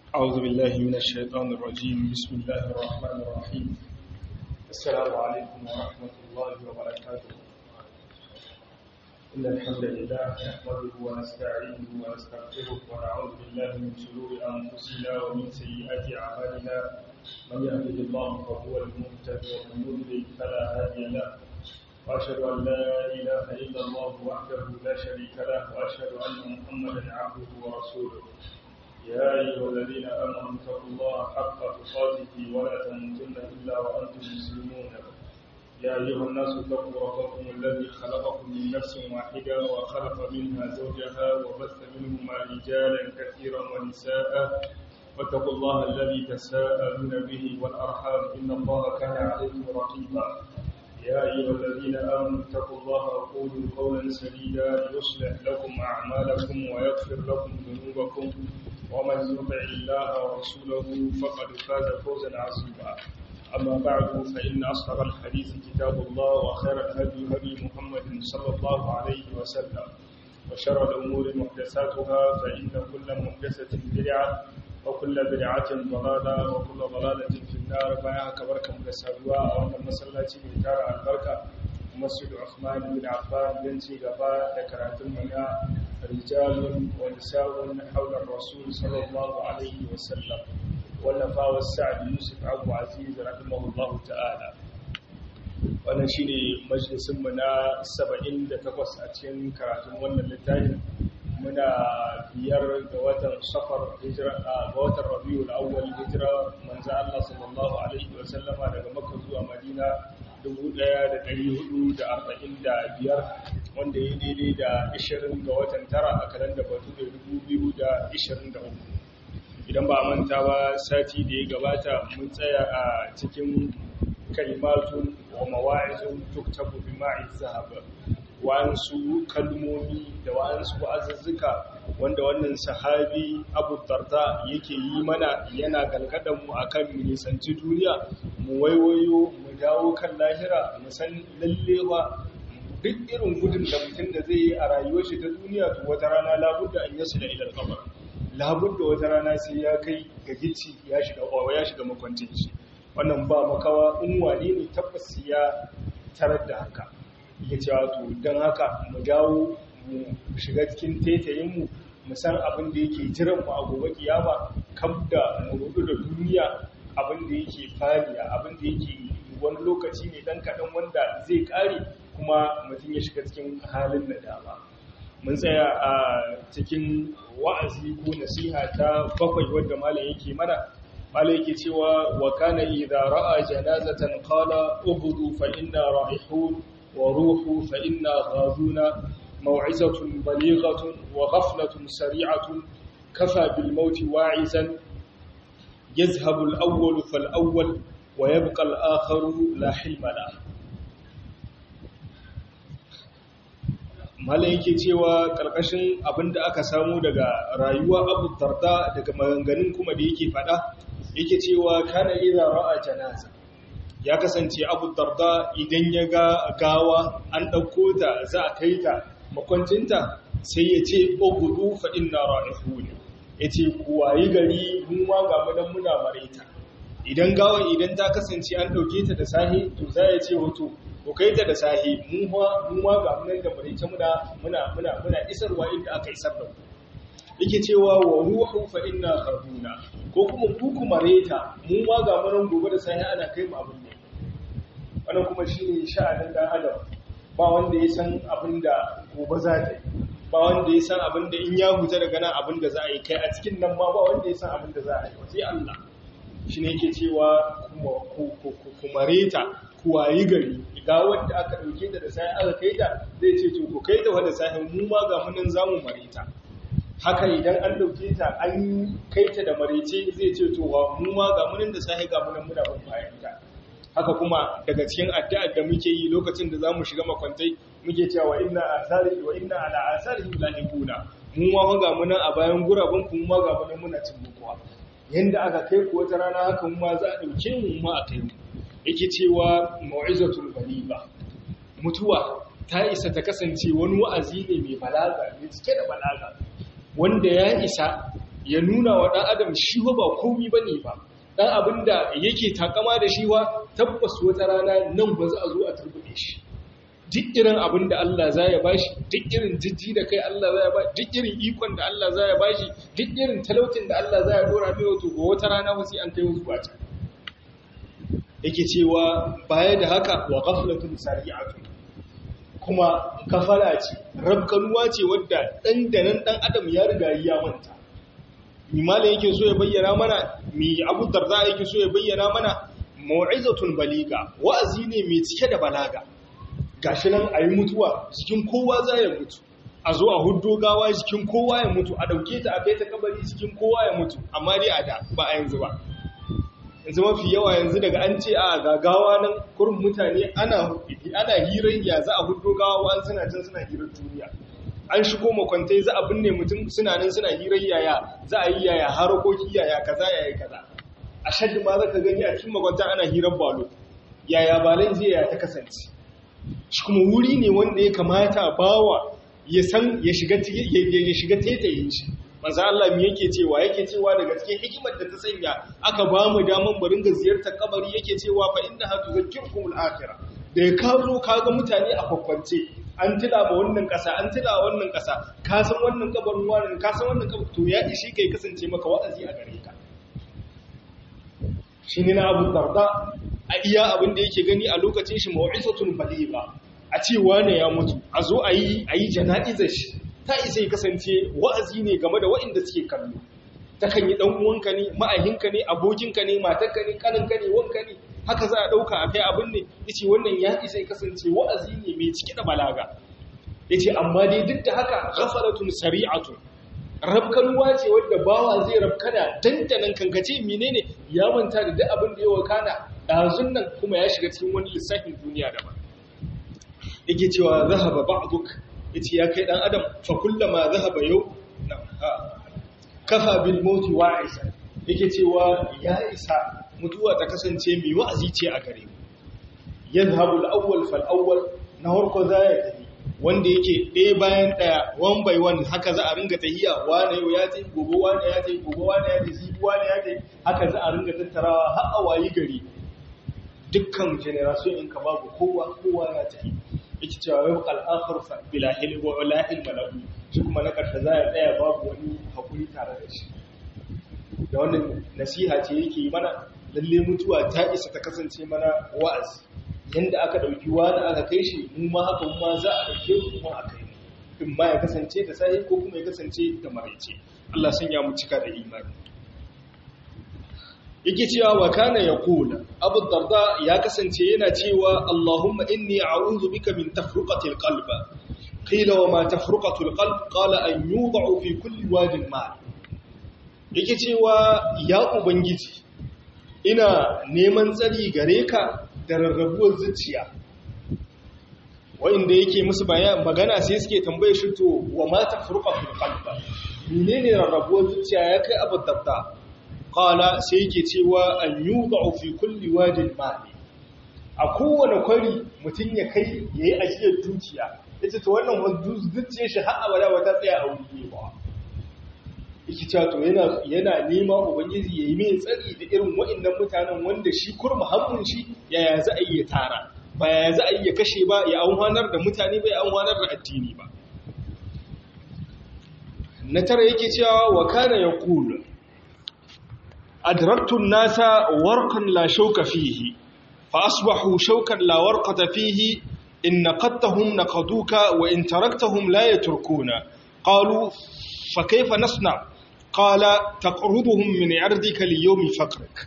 أعوذ بالله من الشيطان الرجيم بسم الله الرحمن الرحيم السلام عليكم ورحمة الله وبركاته إن الحمد لله نحمده ونستعينه ونستغفره ونعوذ بالله من شرور أنفسنا ومن سيئات أعمالنا من يهده الله فهو المهتد ومن يضلل فلا هادي له وأشهد أن لا إله إلا الله وحده لا شريك له وأشهد أن محمدا عبده ورسوله يا أيها الذين آمنوا اتقوا الله حق تقاته ولا تموتن إلا وأنتم مسلمون يا أيها الناس اتقوا ربكم الذي خلقكم من نفس واحدة وخلق منها زوجها وبث منهما رجالا كثيرا ونساء واتقوا الله الذي تساءلون به والأرحام إن الله كان عليكم رقيبا يا أيها الذين آمنوا اتقوا الله وقولوا قولا سديدا يصلح لكم أعمالكم ويغفر لكم ذنوبكم ومن يطع الله ورسوله فقد فاز فوزا عظيما أما بعد فإن أصدق الحديث كتاب الله وخير الهدي هدي محمد صلى الله عليه وسلم وشر الأمور محدثاتها فإن كل محدثة بدعة وكل بدعة ضلالة وكل ضلالة في النار فيا كبركة مدسادوا وأن مسلاتي من دار البركة مسجد عثمان بن عفان بنتي غفاء ذكرت منا رجال ونساء حول الرسول صلى الله عليه وسلم والنفا والسعد يوسف أبو عزيز رحمه الله تعالى wannan shine majalisin mu na 78 a cikin karatun wannan littafin muna biyar ga watan safar hijira ga watan rabiul awwal hijira manzo Allah sallallahu alaihi wa sallama daga makka zuwa madina 1445 wanda ya daidai da 20 ga watan tara a kalanda batu da 2023 idan ba manta ba sati da ya gabata mun tsaya a cikin kalimatun wa mawa'izun tuktabu bi ma'iz zahab wa'ansu kalmomi da wa'ansu wa'azuzzuka wanda wannan sahabi abu darda yake yi mana yana galgadan mu akan mu nisanci duniya mu waiwayo mu dawo kan lahira mu san lalle ba duk irin gudun da mutum da zai yi a rayuwar shi ta duniya to wata rana labudda an yasu da ilal kabar labudda wata rana sai ya kai ga gici ya shiga ya shiga makwancin shi wannan ba makawa in wane ne tabbas ya tarar da haka ya cewa to don haka mu dawo mu shiga cikin tetayinmu mu san abin da yake jiran mu a gobe kiyama kam da mu rudu da duniya abin da yake fariya abin da yake wani lokaci ne dan kaɗan wanda zai ƙare kuma mutum ya shiga cikin halin nadama mun tsaya a cikin wa'azi ko nasiha ta bakwai wadda malam yake mana malam yake cewa wa kana idza ra'a janazatan qala ubudu fa inna ra'ihun وروح فإنا غاذون موعظة بليغة وغفلة سريعة كفى بالموت واعزا يذهب الأول فالأول ويبقى الآخر لا حلم له Malam yake cewa ƙarƙashin abin da aka samu daga rayuwa abu tarda daga maganganun kuma da yake faɗa yake cewa kana idza ra'a janaza ya kasance abu darda idan ya ga gawa an ɗauko ta za a kai ta makwancinta sai ya ce ogudu faɗin na ra'ifu ne ya ce kuwayi gari mun ma ga munan muna mareta idan gawa idan ta kasance an ɗauke ta da sahi to za ya ce wato ko kai ta da sahi mun ma ga munan da mareta muna muna muna isarwa inda aka isar da yake cewa wa ruhu fa inna kharduna ko kuma ku mareta mun ma ga munan gobe da sahi ana kai mu abin ne wannan kuma shi ne sha'anin ɗan adam ba wanda ya san abin da gobe za ta yi ba wanda ya san abin da in ya huta daga nan abin da za a yi kai a cikin nan ma ba wanda ya san abin da za a yi sai Allah shi ne yake cewa kuma reta kuwayi gari ga wanda aka ɗauke ta da sai aka kai ta zai ce to ku kai ta wanda sai mu ma ga munan zamu mareta haka idan an ɗauke ta an kai ta da marece zai ce to mu ma ga munan da sai ga munan muna ban bayan ta haka kuma daga cikin addu'ar da muke yi lokacin da zamu shiga makwantai muke cewa inna asari wa inna ala asarihim lahibuna mu ma ga mu nan a bayan guraben ku mu ma ga mu nan muna cin bukuwa yanda aka kai ku wata rana haka mu ma za a dauke mu ma a kai mu yake cewa mau'izatul baliba mutuwa ta isa ta kasance wani wa'azi ne mai balaga mai cike da balaga wanda ya isa ya nuna wa ɗan adam shi ba komi ba ne ba ɗan abin da yake takama da shi wa tabbas wata rana nan ba za a zo a turbuɗe shi duk irin abin da Allah za ya bashi duk irin jijji da kai Allah za ya bashi duk irin ikon da Allah za ya bashi duk irin talautin da Allah za ya dora mai wato ga wata rana wasu an kai wasu a can yake cewa baya da haka wa ghaflatun sari'atun kuma kafara ce rabkanuwa ce wadda dan da nan dan adam ya riga ya manta mimala yake so ya bayyana mana mi abu darda yake so ya bayyana mana mau'izatun baliga wa'azi ne mai cike da balaga gashi nan ayi mutuwa cikin kowa za ya mutu a zo a huddo gawa cikin kowa ya mutu a dauke ta a kai ta kabari cikin kowa ya mutu amma dai a da ba a yanzu ba yanzu mafi yawa yanzu daga an ce a gagawa nan kurin mutane ana ana hirar ya za a huddo gawa wa suna can suna hirar duniya an shigo makwantai za a binne mutum suna nan suna hirar yaya za a yi yaya harakoki yaya kaza yaya kaza a shaddi ma za ka gani a cikin makwanta ana hirar balo yaya balon zai ya ta kasance shi kuma wuri ne wanda ya kamata bawa ya san ya shiga ya shiga tetayin shi manzo Allah me yake cewa yake cewa daga cikin hikimar da ta sanya aka ba mu daman barin ga ziyartar kabari yake cewa fa inna hatu zakirkumul akhirah da ya kazo kaga mutane a kwakwance an tila ba wannan kasa an tila wannan kasa ka san wannan kabarin wannan ka san wannan kabarin to ya ishi kai kasance maka wa'azi a gare ka shine na Abu Darda a iya abin da yake gani a lokacin shi mau'izatun baligha a ce wane ya mutu a zo a yi a yi jana'izar shi ta isa ya kasance wa'azi ne game da waɗanda suke kallo ta kan yi ɗan uwanka ne ma'ahinka ne abokinka ne matarka ne kaninka ne wanka ne haka za a ɗauka a kai abin ne ya ce wannan ya isa ya kasance wa'azi ne mai cike da balaga ya ce amma dai duk da haka ghafaratun sari'atun rabkanuwa ce wadda bawa zai rabkana dandanan kankace menene ya manta da duk abin da ya wakana ɗazun nan kuma ya shiga cikin wani lissafin duniya daban yake cewa zahaba ba'duk yace ya kai dan adam fa kullama zahaba yau kafa bil mauti wa'isa yake cewa ya isa mutuwa ta kasance mai wa'azi ce a gare mu yadhhabu al-awwal fal awwal na harko zaya tafi wanda yake ɗaya bayan ɗaya one by one haka za a ringa tahiya wane yau ya tafi gobe wane ya tafi gobe wane ya tafi wane ya tafi haka za a ringa tattarawa har a wayi gari dukkan generation in ka babu kowa kowa ya tafi yake cewa yau al'akhir fa bila hilm wa la hilma lahu shi kuma na karshe za ya tsaya babu wani hakuri tare da shi da wannan nasiha ce yake yi mana lalle mutuwa ta isa ta kasance mana wa'azi yanda aka dauki wani aka kai shi mu ma haka mu ma za a dauke mu kuma a kai in ma ya kasance da sai ko kuma ya kasance da maraice Allah sanya mu cika da imani yake cewa wa kana yaqula abu darda ya kasance yana cewa allahumma inni a'udhu bika min tafruqati alqalb qila wa ma tafruqatu alqalb qala an yud'u fi kulli wadin ma yake cewa ya ubangiji ina neman tsari gare ka da rarrabuwar zuciya wa'inda yake musu magana sai suke tambaye shi to wa ma tafruqatu alqalb menene rarrabuwar zuciya ya kai abu darda qala sai yake cewa an yudau fi kulli wadin mali a kowane kwari mutum ya kai yayi ajiyar dukiya yace to wannan zuciyar shi har abada wata tsaya a wuri ba yake cewa to yana yana nema ubangiji yayi mai tsari da irin waɗannan mutanen wanda shi kurma hannun shi yaya za a yi ya tara ba yaya za a yi ya kashe ba ya amfanar da mutane ba ya amfanar da addini ba na tara yake cewa wa kana yaqulu أدركت الناس ورقا لا شوك فيه فأصبحوا شوكا لا ورقة فيه إن نقدتهم نقدوك وإن تركتهم لا يتركون قالوا فكيف نصنع قال تقرضهم من عرضك ليوم فقرك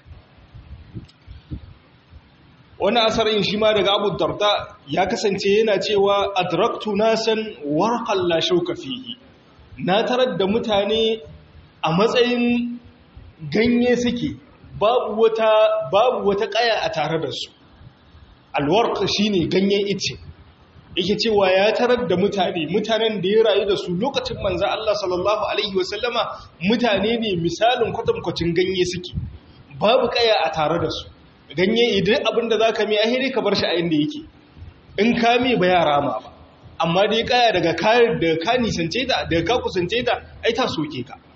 wani asarin shi ma daga abu darda ya kasance yana cewa adraktu nasan warqan la shauka fihi na tarar da mutane a matsayin ganye suke babu wata babu wata kaya a tare da su alwarq shine ganyen ice yake cewa ya tarar da mutane mutanen da ya rayu da su lokacin manzo Allah sallallahu alaihi wasallama mutane ne misalin kwatankwacin ganye suke babu kaya a tare da su ganye idan abinda zaka mi ahiri ka bar shi a inda yake in ka mi ba yara ma ba amma dai kaya daga ka daga ka nisance ta daga ka kusance ta ai ta soke ka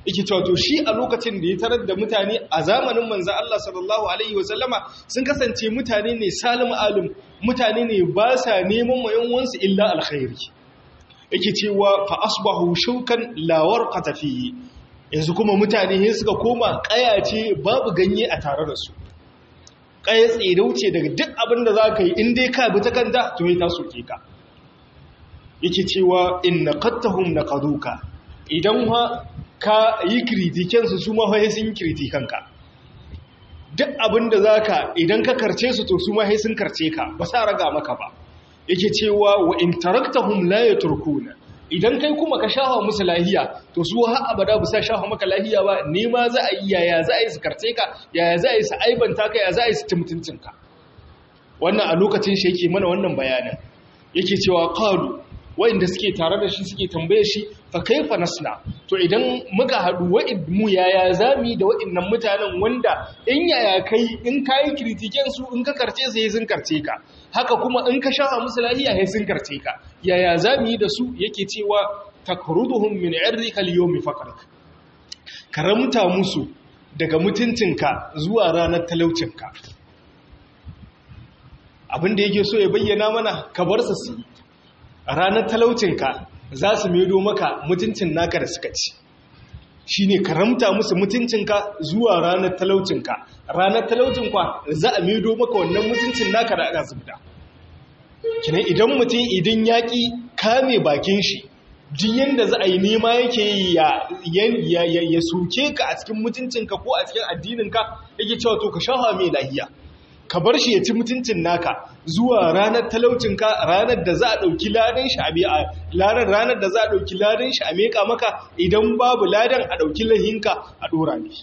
yake cewa to shi a lokacin da ya tarar da mutane a zamanin manzo Allah sallallahu alaihi wasallama sun kasance mutane ne salim alim mutane ne ba sa neman mayan wansu illa alkhairi yake cewa fa asbahu shaukan la warqata fihi yanzu kuma mutane ne suka koma kayace babu ganye a tare da su kaya tsirauce daga duk abin da zaka yi in dai ka bi ta kanta to yi ta soke ka yake cewa inna qattahum naqaduka idan ha ka yi kritikensu su mahai sun kritikanka duk abin da za ka idan ka karce su to su mahai sun karce ka ba sa raga maka ba yake cewa wa in taraktahum la yatrukuna idan kai kuma ka shafa musu lahiya to su har abada ba sa shafa maka lahiya ba nema za a yi yaya za a yi su karce ka yaya za a yi su aibanta ka yaya za a yi su ci mutuncinka wannan a lokacin shi yake mana wannan bayanin yake cewa qalu wa'inda suke tare da shi suke tambaye shi fa kaifa nasna to idan muka haɗu wa'id mu yaya zami da wa'innan mutanen wanda in yaya kai in kai kritiken su in ka karce su sun karce ka haka kuma in ka shafa musu lahiya sai sun karce ka yaya zami da su yake cewa takruduhum min irrika al-yawmi faqrak karamta musu daga mutuncinka zuwa ranar talaucinka abinda yake so ya bayyana mana ka bar su su ranar talaucinka za su medo maka mutuncin naka da suka ci shi ne karamta musu mutuncinka zuwa ranar talaucinka ranar talaucinkwa za a medo maka wannan mutuncin naka da aka zubda kina idan mutum idan yaƙi kame bakin shi duk yadda za a yi nema yake ya soke ka a cikin mutuncinka ko a cikin addininka yake cewa to ka shafa mai lahiya ka bar shi ya ci mutuncin naka zuwa ranar talaucinka ranar da za a ɗauki ladan shi a ranar ranar da za a ɗauki ladan shi a meƙa maka idan babu ladan a ɗauki lahinka a ɗora ne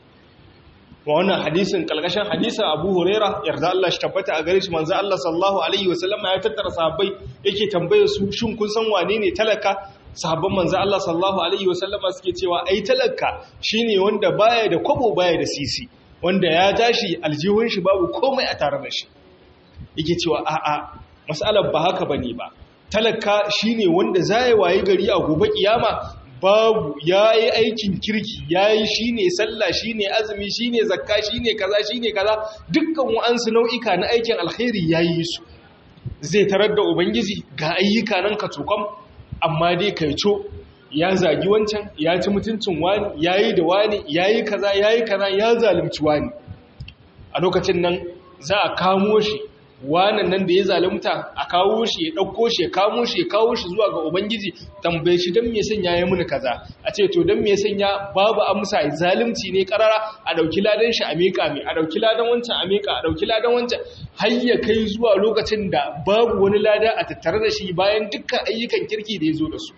wa wannan hadisin kalkashin hadisin abu huraira yarda Allah shi tabbata a gare shi manzo Allah sallallahu alaihi wasallam ya tattara sahabbai yake tambaye su shin kun san wane ne talaka sahabban manzo Allah sallallahu alaihi wasallam suke cewa ai talaka shine wanda baya da kwabo baya da sisi wanda ya tashi aljihun shi babu komai a tare da shi yake cewa a'a mas'alar ba haka bane ba talaka shine wanda zai waye gari a gobe kiyama babu yayi aikin kirki yayi shine sallah shine azumi shine zakka shine kaza shine kaza dukkan wa'ansu nau'ika na aikin alkhairi yayi su zai tarar da ubangiji ga ayyuka nan ka tukam amma dai kaico ya zagi wancan ya ci mutuncin wani ya yi da wani ya yi kaza ya yi kaza ya zalimci wani a lokacin nan za a kamo shi wanan nan da ya zalimta a kawo shi ya ɗauko shi ya kamo shi ya kawo shi zuwa ga ubangiji tambaye shi don me sanya ya muni kaza a ce to don me sanya babu amsa zalimci ne karara a ɗauki ladan shi a miƙa mai a ɗauki ladan wancan a miƙa a ɗauki ladan wancan har ya kai zuwa lokacin da babu wani lada a tattare da shi bayan dukkan ayyukan kirki da ya zo da su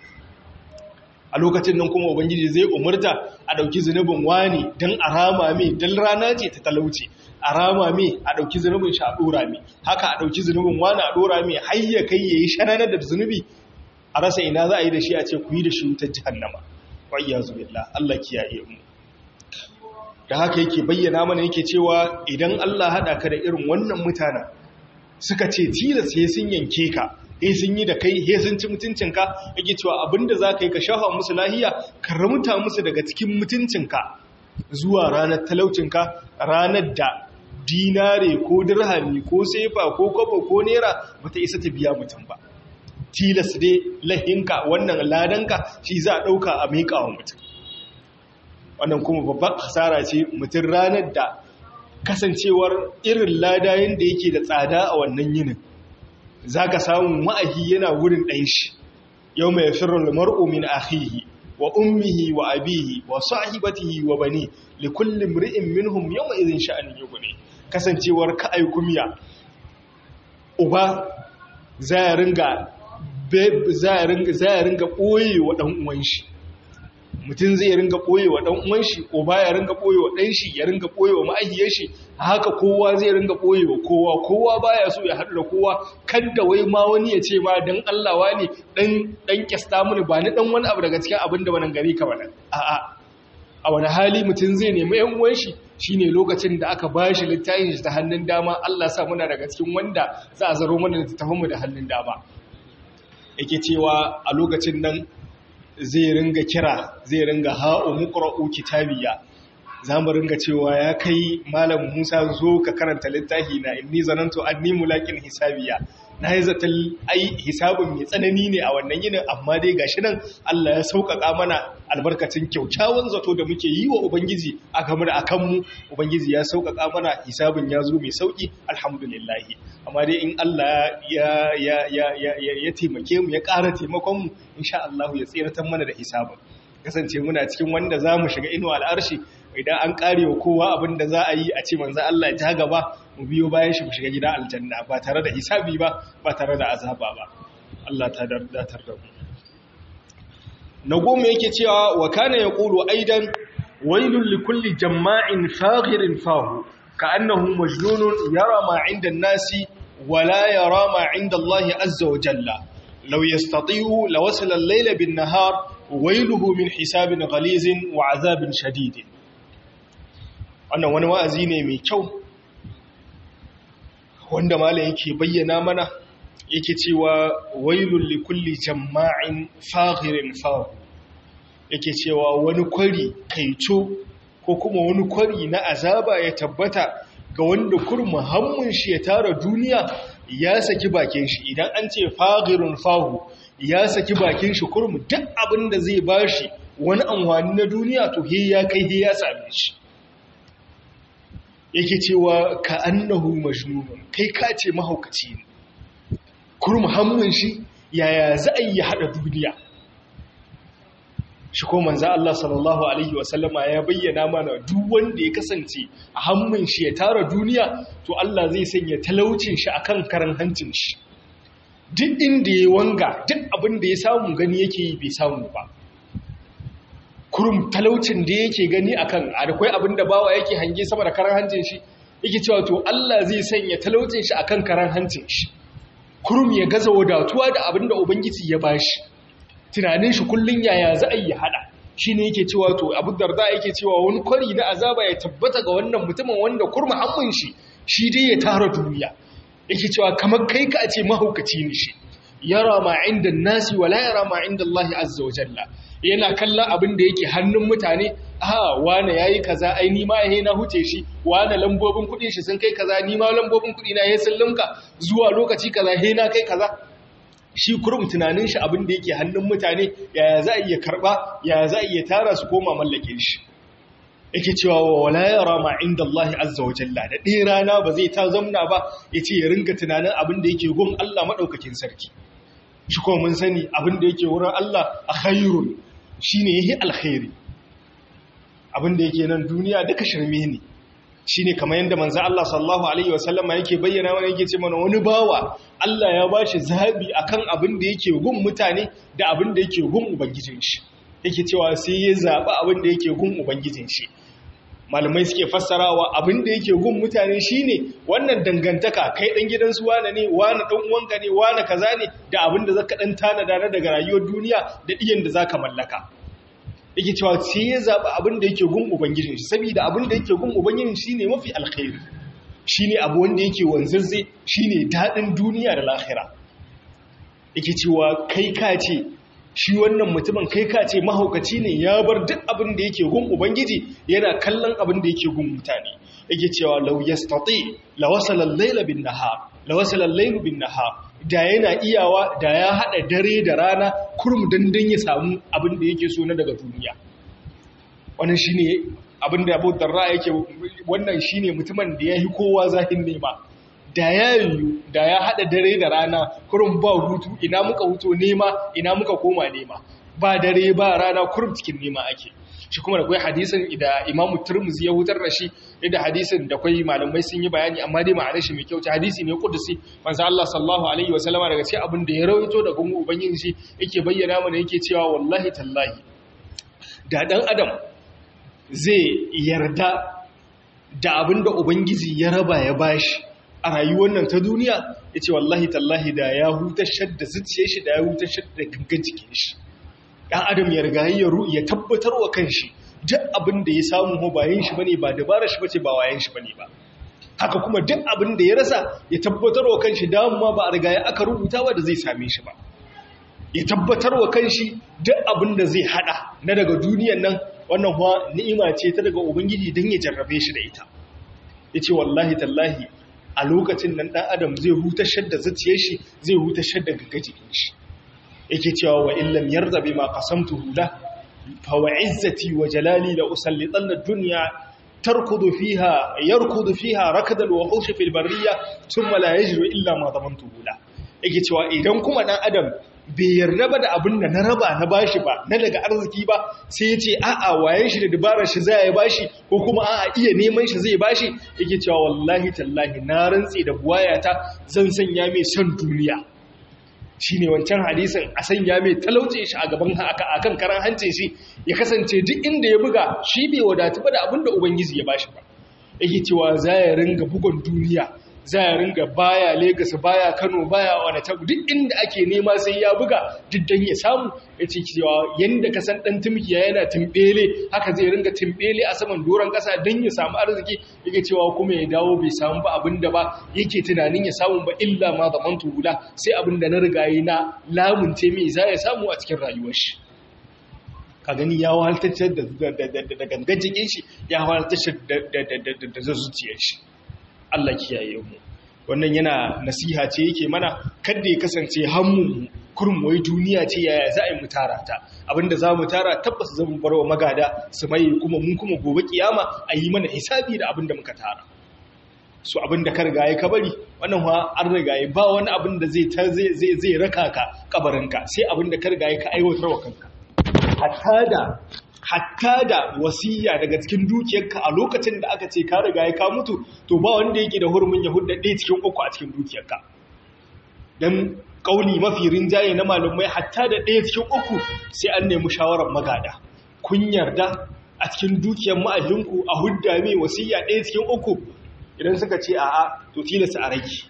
a lokacin nan kuma ubangiji zai umarta a ɗauki zunubin wani don a rama mai don rana ce ta talauci a rama mai a ɗauki zunubin shi a ɗora mai haka a ɗauki zunubin wani a ɗora mai har ya kai ya yi shananar da zunubi a rasa ina za a yi da shi a ce ku yi da shi wutar jihannama wayya zubillah Allah kiyaye mu da haka yake bayyana mana yake cewa idan Allah haɗa ka da irin wannan mutanen suka ce tilas sai sun yanke ka he sun yi da kai he sun ci mutuncinka yake cewa abinda za ka yi ka shafa musu lahiya ka ramuta musu daga cikin mutuncinka zuwa ranar talaucinka ranar da dinare ko dirhami ko sefa ko kwabo ko nera bata isa ta biya mutum ba tilas dai lahinka wannan ladanka shi za a ɗauka a miƙa wa mutum wannan kuma babban hasara ce mutum ranar da kasancewar irin ladayen da yake da tsada a wannan yinin za ka samu ma'ahi yana wurin ɗan shi yau mai firar mar'u min ahihi wa ummihi wa abihi wa sahibatihi wa bani li kulli mri'in minhum yawma idhin sha'anin yughni kasancewar ka ai kumiya uba za ya ringa za ya ringa za ya ringa boye wa dan uwan shi mutum zai ringa ɓoye wa ɗan uwan shi ko ba ya ringa ɓoye wa ɗan shi ya ringa ɓoye wa ma'ahiyar shi haka kowa zai ringa ɓoye wa kowa kowa baya so ya haɗu da kowa kada wai ma wani ya ce ma dan Allah wani dan dan kyasta mini ba ni dan wani abu daga cikin abin da wannan gari ka bana a'a a wani hali mutum zai nemi yan uwan shi shine lokacin da aka ba shi littafin shi ta hannun dama Allah sa muna daga cikin wanda za a zaro mana littafin mu da hannun dama yake cewa a lokacin nan zai ringa kira zai ringa ha'u muqra'u kitabiya za mu ringa cewa ya kai malam Musa zo ka karanta littafi na inni zanantu anni mulakin hisabiya na yi zaton ai hisabin mai tsanani ne a wannan yinin amma dai gashi nan Allah ya sauƙaƙa mana albarkacin kyaukyawan zato da muke yi wa Ubangiji a game da akan mu Ubangiji ya sauƙaƙa mana hisabin ya zo mai sauƙi alhamdulillah amma dai in Allah ya ya ya ya ya taimake mu ya ƙara taimakon mu insha Allah ya tsiratar mana da hisabin kasance muna cikin wanda za mu shiga inuwa al'arshi idan an kare wa kowa abin da za a yi a ce manzan Allah ya ta gaba mu biyo bayan shi mu shiga gida aljanna ba tare da hisabi ba ba tare da azaba ba Allah ta datar da mu na goma yake cewa wa kana yaqulu aidan wailul likulli jamma'in faghirin fahu ka'annahu majnunun yara ma 'inda an-nasi wa la yara ma 'inda Allah azza wa jalla law yastati'u lawasala al-layla bin-nahar wailuhu min hisabin ghalizin wa azabin shadidin wannan wani wa'azi ne mai kyau wanda malam yake bayyana mana yake cewa wailul likulli jamma'in faghirin fahu yake cewa wani kwari kaico ko kuma wani kwari na azaba ya tabbata ga wanda kurma hammun shi ya tara duniya ya saki bakin shi idan an ce faghirun fahu ya saki bakin shi kurmu duk abin da zai bashi wani amfani na duniya to he ya kai he ya same shi yake cewa ka annahu majnunun kai ka ce mahaukaci ne kurmu hammun shi yaya za a yi hada duniya shi ko manzo Allah sallallahu alaihi wasallama ya bayyana mana duk wanda ya kasance a hammun shi ya tara duniya to Allah zai sanya talaucin shi akan karan hancin shi duk inda ya wanga duk abin da ya samu gani yake yi bai samu ba kurum talaucin da yake gani akan akwai abin da bawa yake hange sama da karan hancin shi yake cewa to Allah zai sanya talaucin shi akan karan hancin shi kurum ya gaza wadatuwa da abin da ubangiji ya bashi tunanin shi kullun yaya za a yi hada shine yake cewa to Abu Darda yake cewa wani kwari na azaba ya tabbata ga wannan mutumin wanda kurma hammun shi shi dai ya tara duniya yake cewa kamar kai ka ce mahaukaci ne shi yara ma inda nasi wala yara ma inda Allah azza wa jalla yana kallon abin da yake hannun mutane a wane yayi kaza ai ni ma yayi na huce shi wane lambobin kudin shi sun kai kaza ni ma lambobin kudi na yayi sun limka zuwa lokaci kaza he na kai kaza shi kurum tunanin shi abin da yake hannun mutane yaya za a iya karba yaya za a iya tara su koma mallake shi yake cewa wa wala yara ma inda Allah azza wa jalla da ɗaya rana ba zai ta zamna ba yace ya ringa tunanin abin da yake gun Allah madaukakin sarki shi ko mun sani abin da yake wurin Allah a khairun shine yahi alkhairi abin da yake nan duniya duka shirme ne shine kamar yadda manzo Allah sallallahu alaihi wasallama yake bayyana mana yake ce mana wani bawa Allah ya bashi zabi akan abin da yake gun mutane da abin da yake gun ubangijin shi yake cewa sai ya zaba abin da yake gun ubangijin shi malamai suke fassarawa abin da yake gun mutane shine wannan dangantaka kai dan gidansu wane ne wane dan uwanka ne wane kaza ne da abin da zaka dan tanada na daga rayuwar duniya da diyan da zaka mallaka yake cewa sai ya zaɓi abin da yake gun ubangijin shi saboda abin da yake gun ubangijin shi ne mafi alkhairi shi ne abu wanda yake wanzazze shi ne daɗin duniya da lahira yake cewa kai ka ce shi wannan mutumin kai ka ce mahaukaci ne ya bar duk abin da yake gun ubangiji yana kallon abin da yake gun mutane yake cewa law yastati la wasala al-layla bin nahar la wasala al-laylu bin nahar da yana iyawa da ya haɗa dare da rana kurum dandan ya samu abin da yake so na daga duniya wannan shi ne abin da abu darra yake wannan shi ne mutumin da ya yi kowa zahin nema da ya yiwu da ya haɗa dare da rana kurum ba hutu ina muka hutu nema ina muka koma nema ba dare ba rana kurum cikin nema ake shi kuma da kwai hadisin da imamu turmuzi ya hutar da shi da hadisin da kwai malamai sun yi bayani amma dai ma'anar shi mai kyau ta hadisi ne kudusi manzo Allah sallallahu alaihi wasallama daga cikin abin da ya rawaito da gungu ubangiji shi yake bayyana mana yake cewa wallahi tallahi da dan adam zai yarda da abin da ubangiji ya raba ya bashi a rayuwar nan ta duniya yace wallahi tallahi da ya hutashar da zuciyar shi da ya hutashar da gangan jikin shi ɗan adam ya riga ya ya tabbatar wa kanshi duk abin da ya samu bayan shi bane ba dabara shi bace ba wayan shi bane ba haka kuma duk abin da ya rasa ya tabbatar wa kanshi damuwa ba a riga ya aka rubuta ba da zai same shi ba ya tabbatar wa kanshi duk abin da zai hada na daga duniyan nan wannan kuwa ni'ima ce ta daga ubangiji don ya jarrabe shi da ita yace wallahi tallahi a lokacin nan dan adam zai hutashar da zuciyar shi zai hutashar da gaggajikin shi yake cewa wa illam yarda bima qasamtuhu la fa wa izzati wa jalali la usallitan ad-dunya tarkudu fiha yarkudu fiha rakdal wuhush fil barriya thumma la yajru illa ma damantuhu la yake cewa idan kuma dan adam bai yarda ba da abin da na raba na bashi ba na daga arziki ba sai ya ce a'a wayan shi da dabarar shi zai bashi ko kuma a'a iya neman shi zai bashi yake cewa wallahi tallahi na rantse da buwayata zan sanya mai son duniya shine wancan hadisin a sanya mai talauce shi a gaban akan karan hancin shi ya kasance duk inda ya buga shi bai wadatu ba da abin da ubangiji ya bashi ba yake cewa za ya ringa bugun duniya za ya ringa baya Legas baya Kano baya wani tabu duk inda ake nema sai ya buga duk dan ya samu ya ce cewa yanda ka san dan tumkiya yana timbele haka zai ringa timbele a saman doron kasa dan ya samu arziki yake cewa kuma ya dawo bai samu ba abinda ba yake tunanin ya samu ba illa ma zamantu guda sai abinda na riga yi na lamunce mai za ya samu a cikin rayuwar shi ka gani ya wahaltacce da gangan jikin shi ya wahaltacce da zuciyar shi Allah kiyaye mu wannan yana nasiha ce yake mana kada ya kasance hammun kurum wai duniya ce yaya za a yi mu tara ta abinda za mu tara tabbas zan bar wa magada su mai kuma mun kuma gobe kiyama a yi mana hisabi da abinda muka tara su abinda ka riga ya kabari wannan ha an riga ya ba wani abin da zai zai zai raka ka kabarinka sai abinda ka riga ya ka aiwatar wa kanka hatta da hatta da wasiya daga cikin dukiyarka a lokacin da aka ce ka riga ya ka mutu to ba wanda yake da hurumin ya hudda ɗaya cikin uku a cikin dukiyarka don ƙauni mafi rinjaye na malumai hatta da ɗaya cikin uku sai an nemi shawarar magada kun yarda a cikin dukiyar ma'ajinku a hudda mai wasiya ɗaya cikin uku idan suka ce a'a to tilasta a rage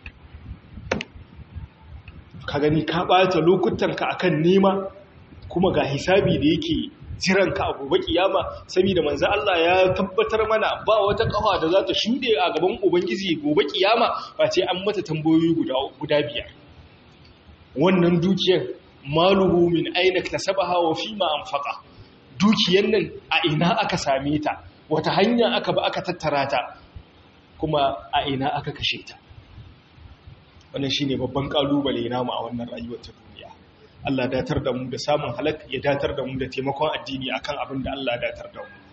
ka gani ka ɓata lokutanka akan nema kuma ga hisabi da yake jiranka a gobe kiyama saboda manzo Allah ya tabbatar mana ba wata kafa da za ta shude a gaban ubangiji gobe kiyama ba ce an mata tambayoyi guda guda biyar wannan dukiyar maluhu min aina kasabaha wa fima anfaqa dukiyar nan a ina aka same ta wata hanya aka ba aka tattara ta kuma a ina aka kashe ta wannan shine babban kalubale namu a wannan rayuwar ta duniya Allah datar da mu da samun halak ya datar da mu da taimakon addini akan abin da Allah datar da mu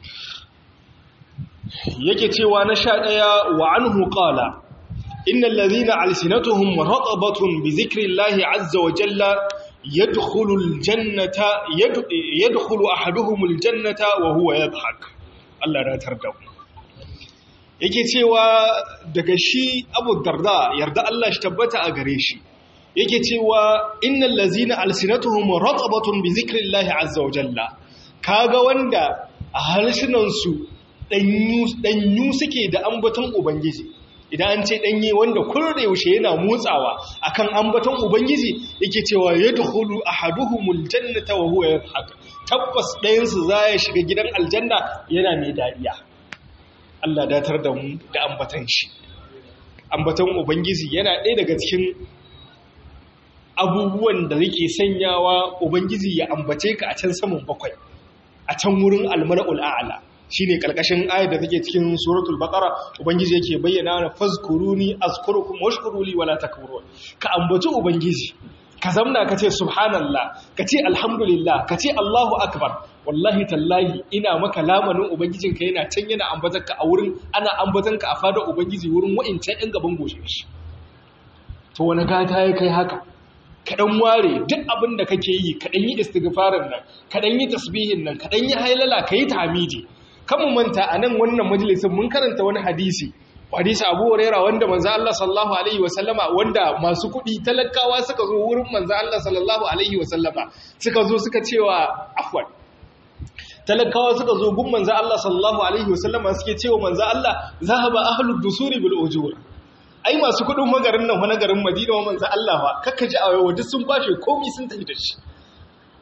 yake cewa na sha ɗaya wa anhu qala innal ladhina alsinatuhum ratabatun bi zikrillahi azza wa jalla yadkhulu aljannata yadkhulu ahaduhum aljannata wa huwa yadhhak Allah datar da mu yake cewa daga shi Abu Darda yarda Allah shi tabbata a gare shi yake cewa innal lazina alsinatuhum ratabatun bi zikrillahi azza wa jalla kaga wanda a halsunan su danyu danyu suke da ambaton ubangiji idan an ce danye wanda kurre yaushe yana motsawa akan ambaton ubangiji yake cewa yadkhulu ahaduhumul jannata wa huwa yadhhak tabbas ɗayan su zai shiga gidan aljanna yana mai dariya Allah datar da mu da ambaton shi ambaton ubangiji yana ɗaya daga cikin abubuwan da yake sanyawa ubangiji ya ambace ka a can saman bakwai a can wurin almar'ul a'la shine karkashin ayar da take cikin suratul baqara ubangiji yake bayyana na fazkuruni azkurukum washkuruli wala takfurun ka ambaci ubangiji ka zamna ka ce subhanallah ka ce alhamdulillah ka ce allahu akbar wallahi tallahi ina maka lamanin ubangijinka yana can yana ambatanka a wurin ana ambatanka a fadar ubangiji wurin wa'incan ɗin gaban goshe shi to wani gata ya kai haka kaɗan ware duk abin da kake yi kaɗan yi istighfarin nan kaɗan yi tasbihin nan kaɗan yi hailala ka yi tamiji kan mu manta a nan wannan majalisin mun karanta wani hadisi hadisi abu huraira wanda manzo Allah sallallahu alaihi wa sallama wanda masu kuɗi talakawa suka zo wurin manzo Allah sallallahu alaihi wa sallama suka zo suka cewa afwan talakawa suka zo gun manzo Allah sallallahu alaihi wa sallama suke cewa manzo Allah zahaba ahlud dusuri bil ujur ai masu kudin magarin nan wani garin madina wa manzan Allah ba kakka ji a yau duk sun bashe komi sun tafi da shi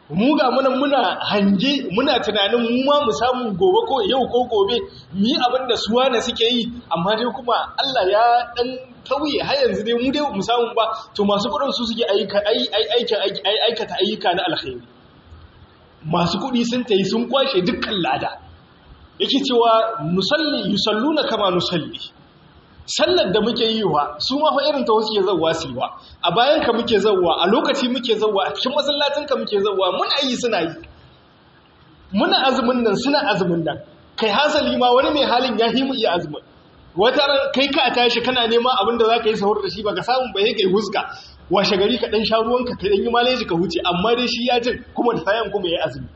mu ga muna muna hange muna tunanin mu ma mu samu gobe ko yau ko gobe mu yi abin da suwa na suke yi amma dai kuma Allah ya dan tauye har yanzu dai mu dai mu samu ba to masu kudin su suke aikata ayyuka na alkhairi masu kudi sun tayi sun kwashe dukkan lada yake cewa nusalli yusalluna kama nusalli sallar da muke yi wa su ma fa irin ta wasu ke zawwa su wa a bayan ka muke zawwa a lokaci muke zawwa a cikin masallacin ka muke zawwa muna yi suna yi muna azumin nan suna azumin nan kai hasali ma wani mai halin ya himu iya azumin wata ran kai ka tashi kana neman abin da za ka yi sahur da shi ba ka samu ba kai huska washe gari ka dan sha ruwanka ka dan yi maleji ka huce amma dai shi ya jin kuma da sayan kuma ya azumi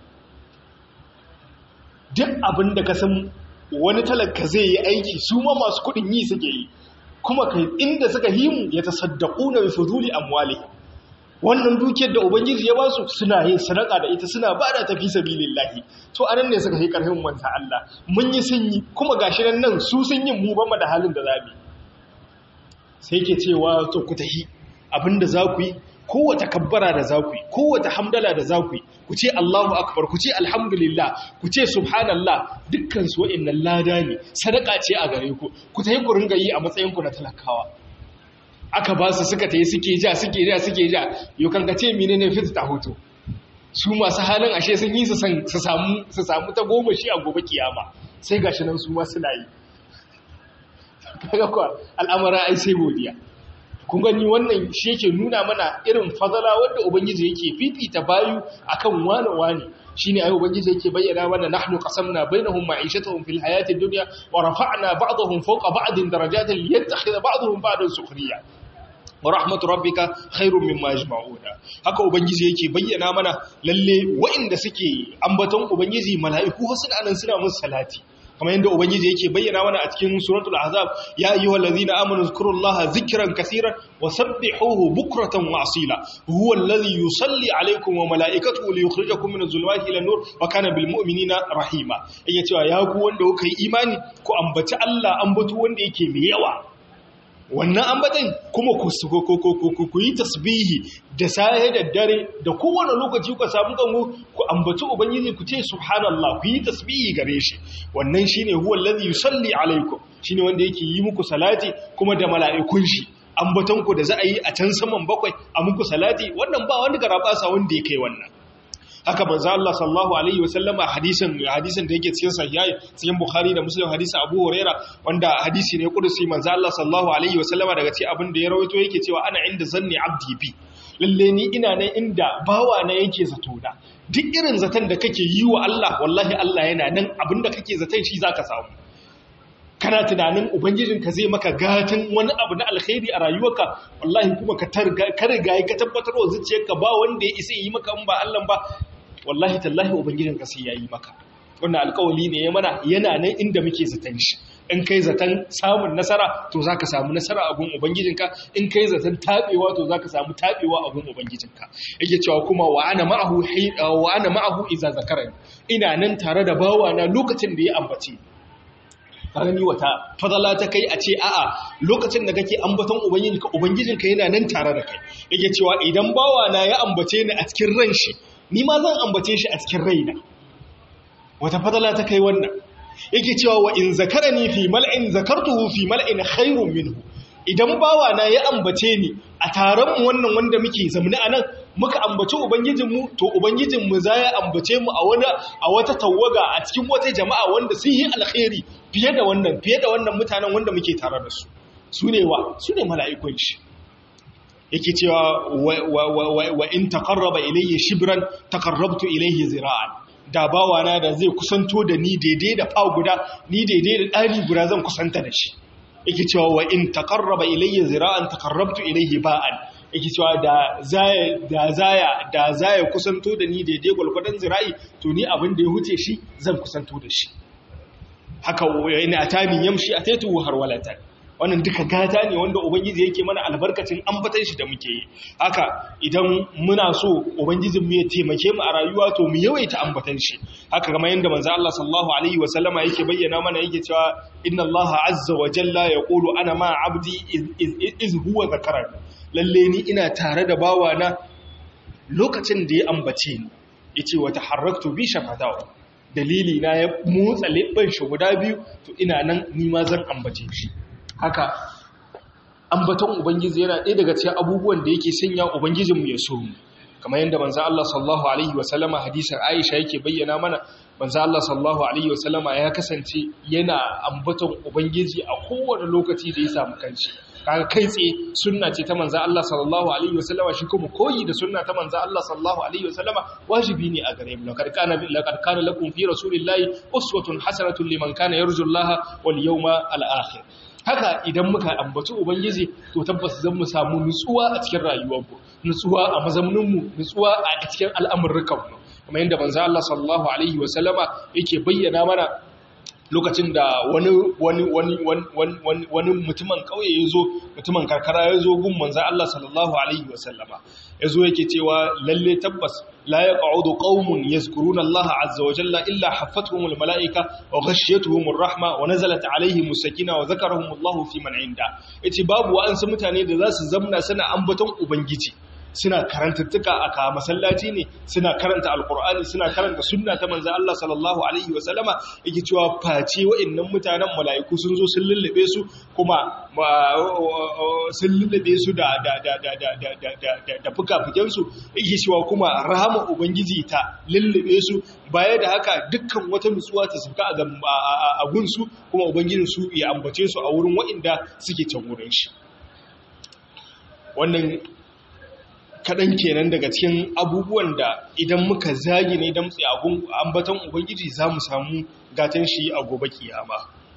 duk abin da ka san wani talaka zai yi aiki su ma masu kudin yi suke yi kuma kai inda suka himu ya tasaddaku na fuzuli amwali wannan dukiyar da ubangiji ya basu suna yin sadaka da ita suna ba da tafi sabilillahi to anan ne suka yi karfin manta Allah mun yi sun yi kuma gashi nan nan su sun yi mu ba da halin da zabi sai ke cewa to ku tahi abinda za ku yi kowace kabbara da za ku yi kowace hamdala da za ku yi ku ce Allahu akbar ku ce alhamdulillah ku ce subhanallah dukkan su wa'annan lada ne sadaka ce a gare ku ku tayi ku ringa yi a matsayin ku na talakawa aka ba su suka tayi suke ja suke ja suke ja yau kan ga ce menene fit ta hoto su masu halin ashe sun yi su samu su samu ta goma shi a gobe kiyama sai gashi nan su ma suna yi kaga ko al'amara ai sai godiya kun gani wannan shi yake nuna mana irin fadala wanda ubangiji yake fifita bayu akan wani wani shine ayi ubangiji yake bayyana mana nahnu qasamna bainahum ma'ishatuhum fil hayati dunya wa rafa'na ba'dahum fawqa ba'din darajatin liyattakhidha ba'dahum ba'dan sukhriya wa rahmatu rabbika khairun mimma yajma'una haka ubangiji yake bayyana mana lalle wa'inda suke ambaton ubangiji mala'iku suna nan suna musu salati kamar yadda ubangiji yake bayyana mana a cikin suratul ahzab ya ayyuhal ladhina amanu zkurullaha zikran kaseeran wa sabbihuhu bukratan wa asila huwa alladhi yusalli alaykum wa malaikatuhu liyukhrijakum minadh dhulumati ila nur wa kana bil mu'minina rahima yake cewa ya ku wanda kuka yi imani ku ambaci Allah ambato wanda yake mai yawa wannan ambatan kuma ku yi tasbihi da saye da dare da kowane lokaci ku samu kanku ku ambaci ubangiji ku ce subhanallah ku yi tasbihi gare shi wannan shine huwa allazi yusalli alaikum shine wanda yake yi muku salati kuma da mala'ikun shi ambatan ku da za a yi a can saman bakwai a muku salati wannan ba wani garabasa wanda ya kai wannan haka manzo Allah sallallahu alaihi wasallama hadisin hadisin da yake cikin sahihai cikin Bukhari da Muslim hadisin Abu Huraira wanda hadisi ne kudusi manzo Allah sallallahu alaihi wasallama daga cikin abin da ya rawaito yake cewa ana inda zanni abdi bi lalle ni ina nan inda bawa na yake zato da duk irin zaton da kake yi wa Allah wallahi Allah yana nan abinda kake zaton shi zaka samu kana tunanin ubangijinka zai maka gatan wani abu na alkhairi a rayuwarka wallahi kuma ka riga ka tabbatar wa zuciyarka ba wanda ya isa yi maka in ba Allah ba wallahi tallahi ubangijinka sai ya yi maka wannan alkawali ne ya mana yana nan inda muke zaton shi in kai zaton samun nasara to zaka samu nasara a gun ubangijinka in kai zaton tabewa to zaka samu tabewa a gun ubangijinka yake cewa kuma wa ana ma'ahu wa ana ma'ahu idza zakarani ina nan tare da bawana lokacin da ya ambace ni wata fadala ta kai a ce a'a lokacin da kake ambaton ubangijinka ubangijinka yana nan tare da kai yake cewa idan bawana ya ambace ni a cikin ran shi ni ma zan ambace shi a cikin raina wata fadala ta kai wannan yake cewa wa in zakarani fi mal'in zakartuhu fi mal'in khairun minhu idan bawa na ya ambace ni a taron mu wannan wanda muke zamani anan muka ambaci ubangijinmu to ubangijinmu za ya ambace mu a wani a wata tawaga a cikin wata jama'a wanda sun yi alkhairi fiye da wannan fiye da wannan mutanen wanda muke tare da su su ne wa su ne mala'ikun shi yake cewa wa in taqarraba ilayya shibran taqarrabtu ilayhi zira'an da bawana da zai kusanto da ni daidai da fa guda ni daidai da ɗari guda zan kusanta da shi yake cewa wa in taqarraba ilayya zira'an taqarrabtu ilayhi ba'an yake cewa da zaya da zaya da zaya kusanto da ni daidai gwalgwadon zira'i to ni abin da ya huce shi zan kusanto da shi haka yana atani yamshi ataitu har walatan wannan duka gata ne wanda ubangiji yake mana albarkacin ambatan shi da muke yi haka idan muna so ubangijin mu ya taimake mu a rayuwa to mu yawaita ambatan shi haka kamar yanda manzo Allah sallallahu alaihi wa sallama yake bayyana mana yake cewa inna Allah azza wa jalla yaqulu ana ma abdi iz huwa zakarani lalle ni ina tare da bawana lokacin da ya ambace ni yace wa taharraktu bi shafatahu dalili na ya motsa leɓɓan shi guda biyu to ina nan nima zan ambace shi haka ambaton ubangiji yana ɗaya daga cikin abubuwan da yake sanya ubangijinmu ya so mu kamar yadda manzo Allah sallallahu alaihi wasallama hadisin Aisha yake bayyana mana manzo Allah sallallahu alaihi wasallama ya kasance yana ambaton ubangiji a kowane lokaci da ya samu kanci kaga kai tsaye sunna ce ta manzo Allah sallallahu alaihi wasallama shi kuma koyi da sunna ta manzo Allah sallallahu alaihi wasallama wajibi ne a gare mu laqad kana laqad kana lakum fi rasulillahi uswatun hasanatun liman kana yarju Allah wal yawma al akhir haka idan muka ambaci ubangiji to tabbas zan mu samu nutsuwa a cikin rayuwarmu nutsuwa a mazauninmu nutsuwa a cikin al'amurrukanmu kuma yadda manzo Allah sallallahu alaihi wasallama yake bayyana mana lokacin da wani wani wani wani wani mutumin kauye yazo mutumin karkara yazo gun manzo Allah sallallahu alaihi wasallama yazo yake cewa lalle tabbas la yaq'udu qaumun yazkuruna Allah azza wa jalla illa haffatuhumul malaika wa ghashiyatuhumur rahma wa nazalat alaihimus sakina wa zakarahumullahu fi man inda yace babu wa'ansu mutane da zasu zamna suna ambaton ubangiji suna karantattuka a ka masallaci ne suna karanta alkur'ani suna karanta sunna ta manzo Allah sallallahu alaihi wa sallama yake cewa face wa'annan mutanen mala'iku sun zo sun lullube su kuma sun lullube su da da da da da da da da da fukafuken su yake cewa kuma rahama ubangiji ta lullube su baya da haka dukkan wata nutsuwa ta suka a gunsu kuma ubangijin su ya ambace su a wurin wa'inda suke can wurin shi wannan kaɗan kenan daga cikin abubuwan da idan muka zagi ne don tsaye ambaton ubangiji za mu samu gatan shi a gobe kiyama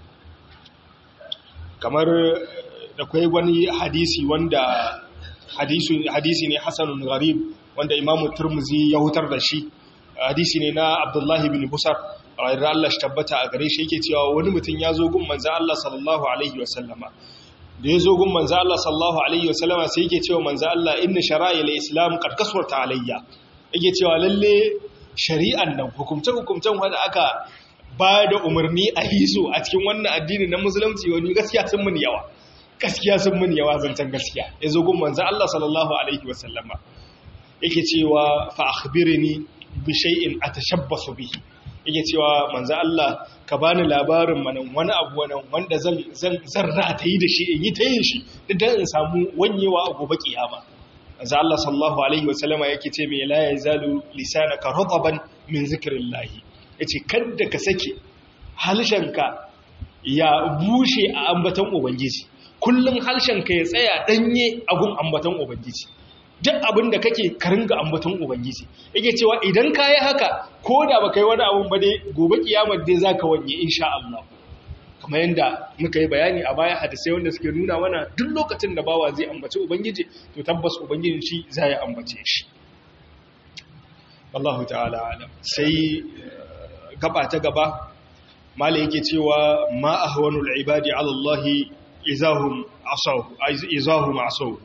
kamar da kwai wani hadisi wanda hadisi ne hasanun gharib wanda imamu turmuzi ya hutar da shi hadisi ne na abdullahi bin busar rayar Allah shi tabbata a gare shi yake cewa wani mutum ya zo gun manzan Allah sallallahu alaihi wasallama da ya zo gun manzo Allah sallallahu alaihi wasallama sai yake cewa manzo Allah inna shara'il islam qad kaswarta alayya yake cewa lalle shari'an nan hukumce hukumcen wanda aka ba da umarni a hizo a cikin wannan addini na musulunci wani gaskiya sun mun yawa gaskiya sun mun yawa zancen gaskiya ya zo gun manzo Allah sallallahu alaihi wasallama yake cewa fa akhbirni bi shay'in atashabbasu bihi yake cewa manzo Allah ka bani labarin manan wani abu wannan wanda zan zan zarra ta yi da shi in yi ta yin shi dan in samu wanyewa a gobe kiyama manzo Allah sallallahu alaihi wasallama yake ce me la yazalu lisanaka radaban min zikrillah yace kada ka sake halshenka ya bushe a ambaton ubangiji kullun halshenka ya tsaya danye a gun ambaton ubangiji duk abin da kake karinga ambaton ubangiji yake cewa idan ka yi haka ko da ba kai wani abin ba dai gobe kiyamar dai za ka wanye insha Allah kamar yadda muka yi bayani a baya hadisai wanda suke nuna mana duk lokacin da bawa zai ambaci ubangiji to tabbas ubangijin shi za ya ambace shi Allah ta'ala alam sai gaba ta gaba mala yake cewa ma ahwanul ibadi ala Allah izahum asahu izahum asahu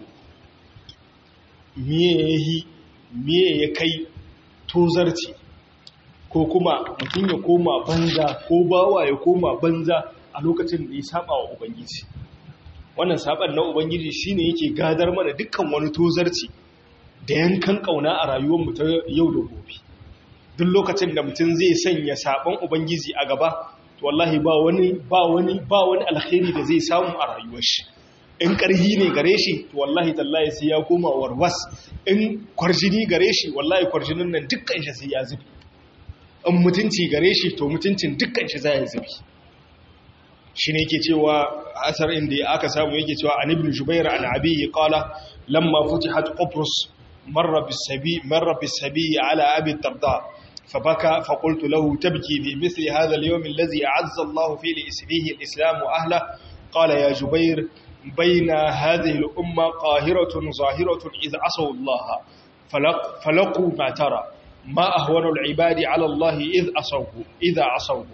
miye ya kai tozarci ko kuma mutum ya koma banza ko bawa ya koma banza a lokacin da ya saba wa ubangiji wannan saban na ubangiji shine yake gadar mana dukkan wani tozarci da yankan kauna a rayuwarmu ta yau da gobe duk lokacin da mutum zai sanya saban ubangiji a gaba to wallahi ba wani ba wani ba wani alkhairi da zai samu a rayuwar shi in ƙarhi ne gare shi to wallahi tallahi sai ya koma warwas in kwarjini gare shi wallahi kwarjinin nan dukkan shi sai ya zubi in mutunci gare shi to mutuncin dukkan shi za ya zubi shi ne yake cewa asar inda aka samu yake cewa an ibn jubair an abiyi qala lamma futihat qubrus marra bisabi marra bisabi ala abi darda فبكى فقلت له تبكي بمثل هذا اليوم الذي أعز الله فيه لإسليه الإسلام وأهله قال يا جبير بين هذه الأمة قاهرة ظاهرة إذ عصوا الله فلق فلقوا ما ترى ما أهون العباد على الله إذ عصوه إذا عصوه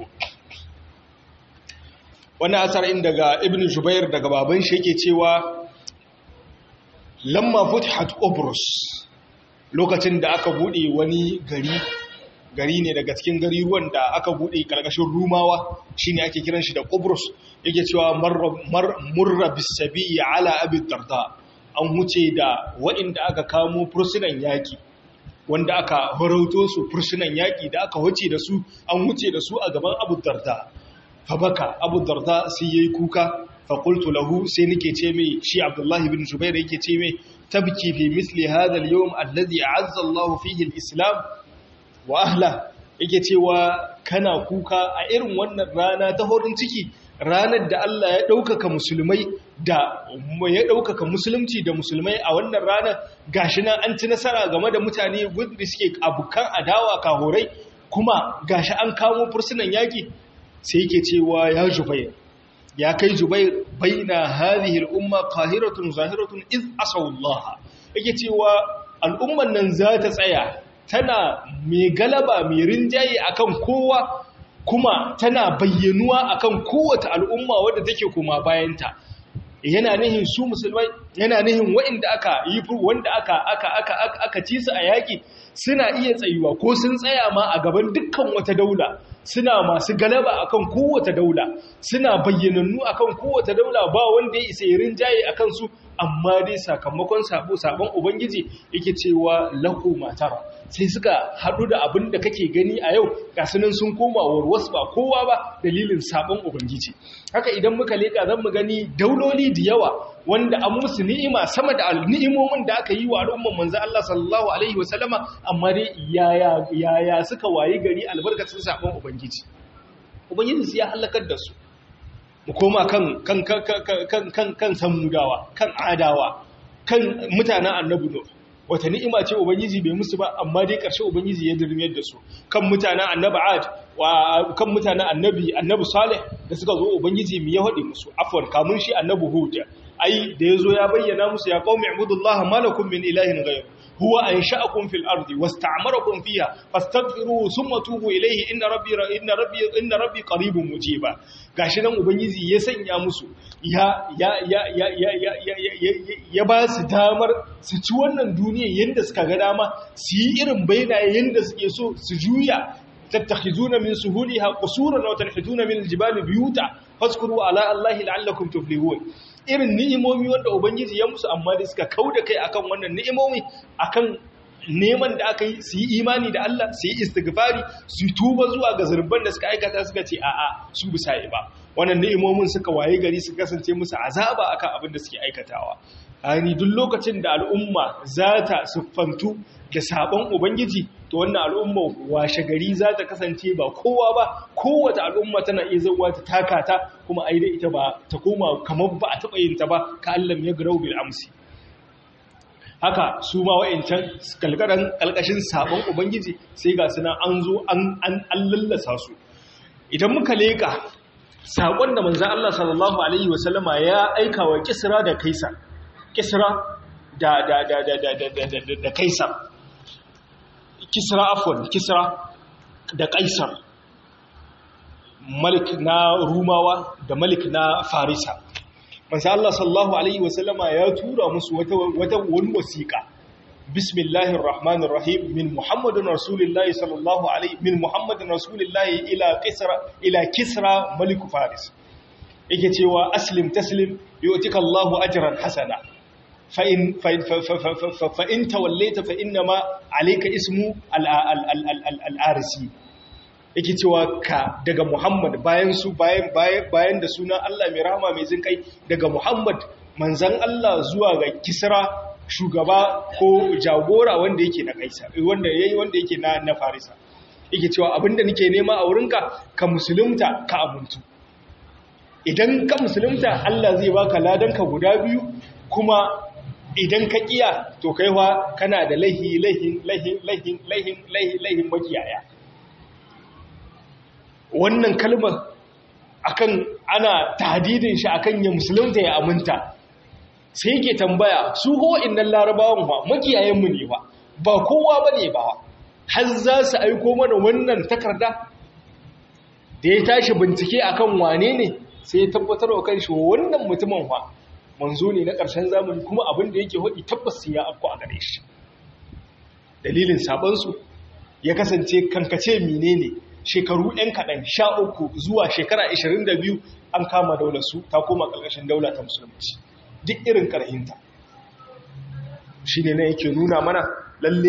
wannan asar in daga ibn jubair daga baban shi yake cewa lamma futihat Qobrus lokacin da aka bude wani gari gari ne daga cikin gariruwan da aka bude karkashin rumawa shine ake kiran shi da Qobrus yake cewa murra bisabi ala abi darda an wuce da waɗanda aka kamo fursunan yaki wanda aka horauto su fursunan yaƙi da aka wuce da su an wuce da su a gaban abu darda fabaka abu darda sai yayi kuka faƙultu lahu sai nake ce mai shi abdullahi bin jubair yake ce mai tabki fi misli hadha al-yawm alladhi a'azza Allah fihi al-islam wa ahla yake cewa kana kuka a irin wannan rana ta horin ciki ranar da Allah ya ɗaukaka musulmai da ya ɗaukaka musulunci da musulmai a wannan ranar gashi nan an ci nasara game da mutane da suke abukan adawa kahorai kuma gashi an kamo fursunan yaƙi sai yake cewa ya jubair ya kai jubair baina hadhihi al-umma qahiratun zahiratun iz asawullaha yake cewa al'umman nan za ta tsaya tana mai galaba mai rinjaye akan kowa kuma tana bayyanuwa akan kowace al'umma wadda take kuma bayanta yana nihin su musulmai yana nihin waɗanda aka yi wanda aka aka aka aka ci su a yaƙi suna iya tsayuwa ko sun tsaya ma a gaban dukkan wata daula suna masu galaba akan kowace daula suna bayyanannu akan kowace daula ba wanda ya isa yirin jaye akan su amma dai sakamakon sabo sabon ubangiji yake cewa lahu matara sai suka hadu da abin da kake gani a yau gasunan sun koma warwas ba kowa ba dalilin sabon ubangiji haka idan muka leka zan mu gani dauloli da yawa wanda an musu ni'ima sama da ni'imomin da aka yi wa al'umman manzo Allah sallallahu alaihi wasallama amma dai yaya yaya suka wayi gari albarkacin sabon ubangiji ubangiji ya halakar da su mu koma kan kan kan kan kan kan samudawa kan adawa kan mutanen annabi nuh wata ni'ima ce ubangiji bai musu ba amma dai ƙarshe ubangiji ya dirmiyar da su kan mutanen annabi ad wa kan mutanen annabi annabi salih da suka zo ubangiji mu ya hade musu afwan kamun shi annabi hud ai da yazo ya bayyana musu ya qaumi ibudullaha malakum min ilahin ghayr huwa ansha'akum fil ardi wasta'marakum fiha fastaghfiruhu thumma tubu ilayhi inna rabbi inna rabbi inna rabbi qaribun mujiba gashi nan ubangiji ya sanya musu ya ya ya ya ya ya ya ba su damar su ci wannan duniya yanda suka ga dama su yi irin bainaye yanda suke so su juya tattakhizuna min suhuliha qusuran wa tanhituna min aljibali buyuta fazkuru ala allahi la'allakum tuflihun irin ni'imomi wanda ubangiji ya musu amma da suka kauda kai akan wannan ni'imomi akan neman da aka yi su yi imani da Allah su yi istighfari su tuba zuwa ga zurban da suka aikata suka ce a'a su bisa yi ba wannan ni'imomin suka waye gari su kasance musu azaba akan abin da suke aikatawa ani duk lokacin da al'umma za ta siffantu da sabon ubangiji to wannan al'umma washe gari za ta kasance ba kowa ba kowace al'umma tana iya zauwa ta taka ta kuma ai da ita ba ta koma kamar ba a taɓa yin ta ba ka Allah ya garau bil amsi haka su ma wa'ancan kalkaran kalkashin sabon ubangiji sai ga suna an zo an an lallasa su idan muka leka sakon da manzon Allah sallallahu alaihi wasallama ya aika wa kisra da kaisar kisra da da da da da da da da kaisar kisra afwan kisra da kaisar malik na rumawa da malik na farisa manzo Allah sallallahu alaihi wasallama ya tura musu wata wata wani wasiqa bismillahir rahmanir rahim min muhammadin rasulillahi sallallahu alaihi min muhammadin rasulillahi ila kisra ila kisra malik faris yake cewa aslim taslim yu'tika Allahu ajran hasana فإن, فإن, فإن توليت فإنما عليك اسم الآرسي yake cewa ka daga Muhammad bayan su bayan bayan da sunan Allah mai rahama mai jin kai daga Muhammad manzan Allah zuwa ga Kisra shugaba ko jagora wanda yake na Kaisar wanda yayi wanda yake na na Farisa yake cewa abinda nake nema a wurinka ka musulunta ka abuntu idan ka musulunta Allah zai baka ladanka guda biyu kuma idan ka kiya to kaiwa kana da laihi laihin laihin laihin laihin laihin laihin makiyaya wannan kalmar akan ana tahdidin shi akan ya musulunta ya aminta sai yake tambaya su ho innan larabawan ba makiyayen mu ne ba ba kowa bane ba har za su aiko mana wannan takarda da ya tashi bincike akan wane ne sai ya tabbatar wa kanshi wannan mutumin fa manzo ne na ƙarshen zamani kuma abin da yake hudi tabbas ya afko a gare shi dalilin sabansu ya kasance kankace menene shekaru ɗan kaɗan sha uku zuwa shekara 22 an kama daular su ta koma ƙarƙashin daula ta musulunci duk irin ƙarhinta shi ne na yake nuna mana lalle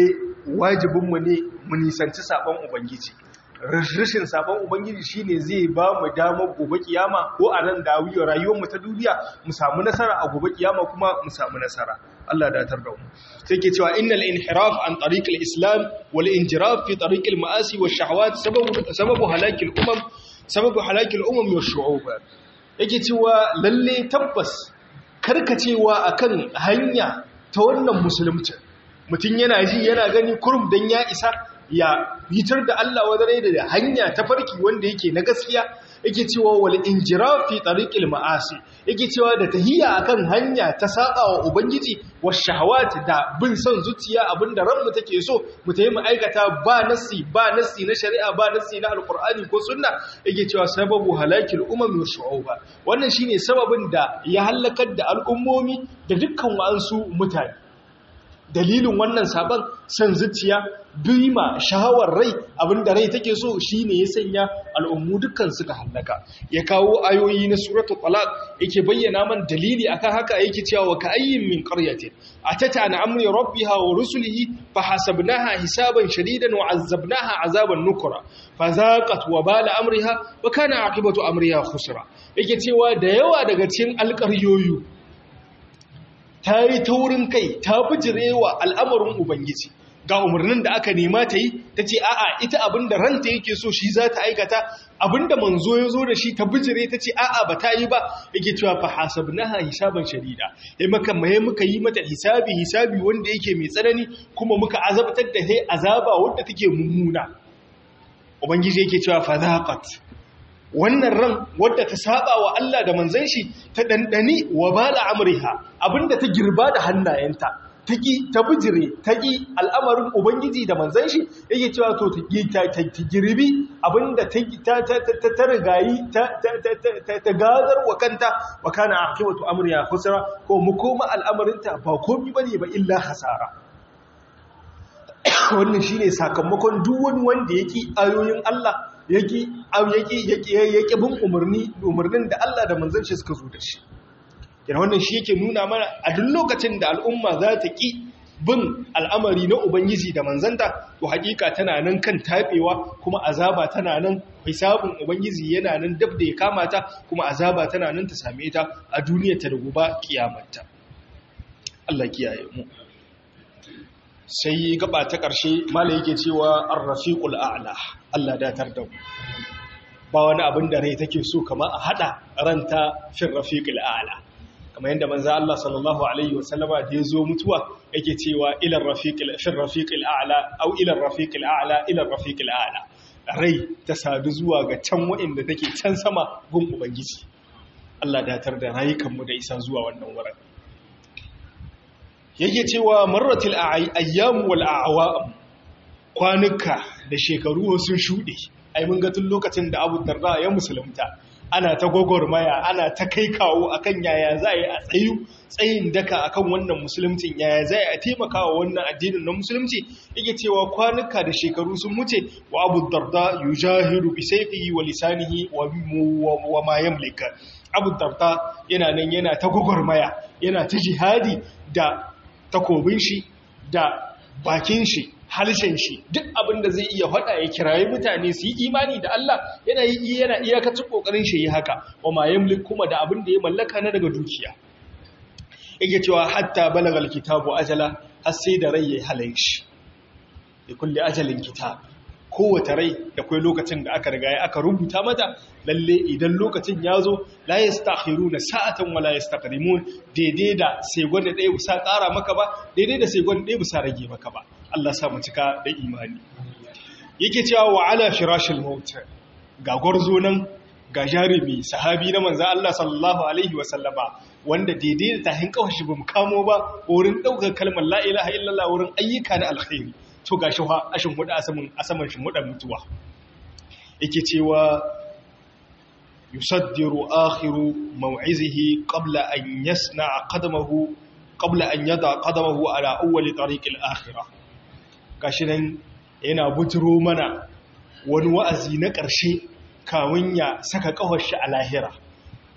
wajibinmu ne mu nisanci sabon ubangiji rashin sabon ubangiji shine zai ba mu damar gobe kiyama ko a nan da rayuwar mu ta duniya mu samu nasara a gobe kiyama kuma mu samu nasara Allah da tar da mu sai ke cewa innal inhiraf an tariq al-islam wal injiraf fi tariq al-ma'asi wash shahawat sababu sababu halakil umam sababu halakil umam wash shu'ub yake cewa lalle tabbas karkacewa akan hanya ta wannan musulunci mutum yana ji yana gani kurum dan ya isa ya fitar da Allah wadare da hanya ta farki wanda yake na gaskiya yake cewa wal injirafi tariqil ma'asi yake cewa da tahiyya akan hanya ta saba wa ubangiji was shahawat da bin son zuciya abinda ranmu take so mu tayi mu aikata ba nasi ba nasi na shari'a ba nasi na alqur'ani ko sunna yake cewa sababu halakil umam wa shu'uba wannan shine sababin da ya halakar da al'ummomi da dukkan wa'ansu mutane dalilin wannan sabon san zuciya bima shahawar rai abinda rai take so shine ya sanya al'ummu dukkan suka hallaka ya kawo ayoyi na suratul talaq yake bayyana man dalili akan haka yake cewa wa ka'ayyin min qaryatin atata an amri rabbiha wa rusulihi fahasabnaha hisaban shadidan wa azzabnaha azaban nukra fazaqat wa bala amriha wa kana aqibatu amriha khusra yake cewa da yawa daga cikin alƙaryoyi ta yi taurin kai ta bijirewa al'amarin Ubangiji ga umarnin da aka nema ta yi ta ce a'a ita abinda ranta yake so shi za ta aikata abinda manzo ya zo da shi ta bijire ta ce a'a ba ta yi ba yake cewa fa hasabnaha hisaban shadida sai muka mai muka yi mata hisabi hisabi wanda yake mai tsanani kuma muka azabtar da sai azaba wanda take mummuna ubangiji yake cewa fa zaqat wannan ran wadda ta saba wa Allah da manzon shi ta dandani wa bala amriha abinda ta girba da hannayenta taki ta bijire taki al'amarin ubangiji da manzon shi yake cewa to ta ta girbi abinda ta ta ta ta rigayi ta ta ta gadar wa kanta wa kana aqibatu amriha khusra ko mu koma al'amarinta ba komai bane ba illa hasara wannan shine sakamakon duk wani wanda yake ayoyin Allah yake yake bin umarni umarnin da Allah da manzon shi suka zo da shi yana wannan shi yake nuna mana a duk lokacin da al'umma za ta ki bin al'amari na ubangiji da manzanta to hakika tana nan kan tabewa kuma azaba tana nan hisabun ubangiji yana nan dab da ya kamata kuma azaba tana nan ta same ta a duniyar ta da gobe kiyamarta Allah kiyaye mu sai gaba ta ƙarshe mala yake cewa ar-rafiqul a'la Allah datar da mu ba wani abin da rai take so kamar a hada ranta fil rafiqil a'la kamar yadda manzo Allah sallallahu alaihi wasallama da yazo mutuwa yake cewa ila rafiqil fil rafiqil a'la aw ila rafiqil a'la ila rafiqil a'la rai ta sadu zuwa ga can wa'inda take can sama gun ubangiji Allah datar da rayukan mu da isa zuwa wannan wurin yake cewa marratil ayyam wal a'wam kwanuka da shekaru sun shude ai mun ga tun lokacin da Abu Darda ya musulunta ana ta gogormaya ana ta kai kawo akan yaya za a yi a tsayu tsayin daka akan wannan musulunci yaya za a taimaka wa wannan addinin na musulunci yake cewa kwanuka da shekaru sun wuce wa Abu Darda yujahiru bi sayfihi wa lisanihi wa ma yamlika Abu Darda yana nan yana ta gogormaya yana ta jihadi da takobin shi da bakin shi halshen shi duk abin da zai iya faɗa ya kirayi mutane su yi imani da Allah yana yi yana iyakacin kokarin shi yi haka wa ma yamlik kuma da abin da ya mallaka na daga dukiya yake cewa hatta balagal kitabu ajala har sai da rai ya halaye shi da kulli ajalin kitab kowace rai da kai lokacin da aka riga aka rubuta mata lalle idan lokacin ya zo la yastakhiruna sa'atan wala yastaqdimun daidai da sai gwanda ɗaya bisa ƙara maka ba daidai da sai gwanda ɗaya bisa rage maka ba Allah sa mu cika da imani yake cewa wa ala firashil maut ga gwarzo nan ga jarumi sahabi na manzo Allah sallallahu alaihi wasallama wanda daidai da tahin kawashi bamu kamo ba wurin daukar kalmar la ilaha illallah wurin ayyuka na alkhairi to gashi fa ashin hudu asamin asaman shin hudan mutuwa yake cewa yusaddiru akhiru maw'izihi qabla an yasna'a qadamahu qabla an yada qadamahu ala awwal tariq al-akhirah gashi nan yana bujiro mana wani wa'azi na ƙarshe kamun ya saka kafar shi a lahira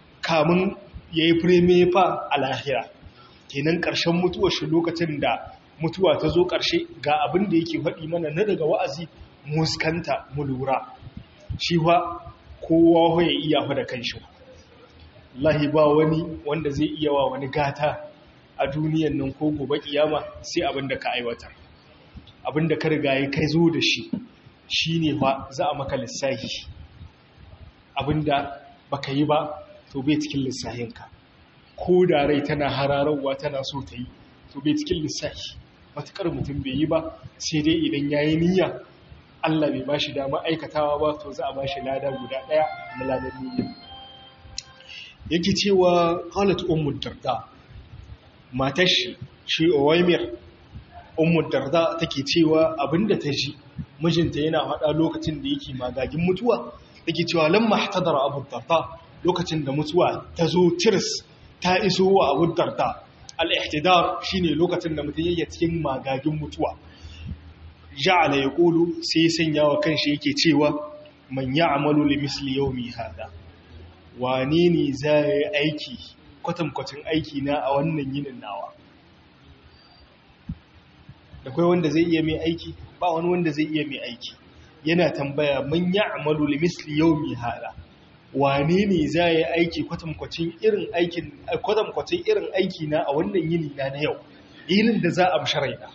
kamun yayi fa a lahira kenan ƙarshen mutuwar shi lokacin da mutuwa ta zo ƙarshe ga abin da yake faɗi mana na daga wa'azi muskanta mu lura shi fa kowa ya iya fa da kanshi lahi ba wani wanda zai iya wa wani gata a duniyan nan ko gobe kiyama sai abin da ka aiwatar abin da ka riga ya kai zo da shi shine fa za a maka lissahi abin da baka yi ba to bai cikin lissahinka ko da rai tana hararwa tana so ta yi to bai cikin lissahi matuƙar mutum bai yi ba sai dai idan ya yi niyya Allah bai ba shi dama aikatawa ba to za a ba shi lada guda ɗaya na ladar niyya yake cewa halat ummu darda matar shi shi owaimir ummu darda take cewa abinda ta ji mijinta yana faɗa lokacin da yake magagin mutuwa yake cewa lamma ihtadara abu darda lokacin da mutuwa ta zo tirs ta iso wa abu darda al-ihtidar shine lokacin da mutum yake cikin magagin mutuwa ja'ala yaqulu sai sanya wa kanshi yake cewa man ya'malu li misli yawmi hada wane ne za ya yi aiki kwatankwacin aiki na a wannan yinin nawa da kai wanda zai iya mai aiki ba wani wanda zai iya mai aiki yana tambaya man ya'malu li misli yawmi hada wane ne za ya yi aiki kwatankwacin irin aikin kwatankwacin irin aiki na a wannan yini na na yau yinin da za a msharaina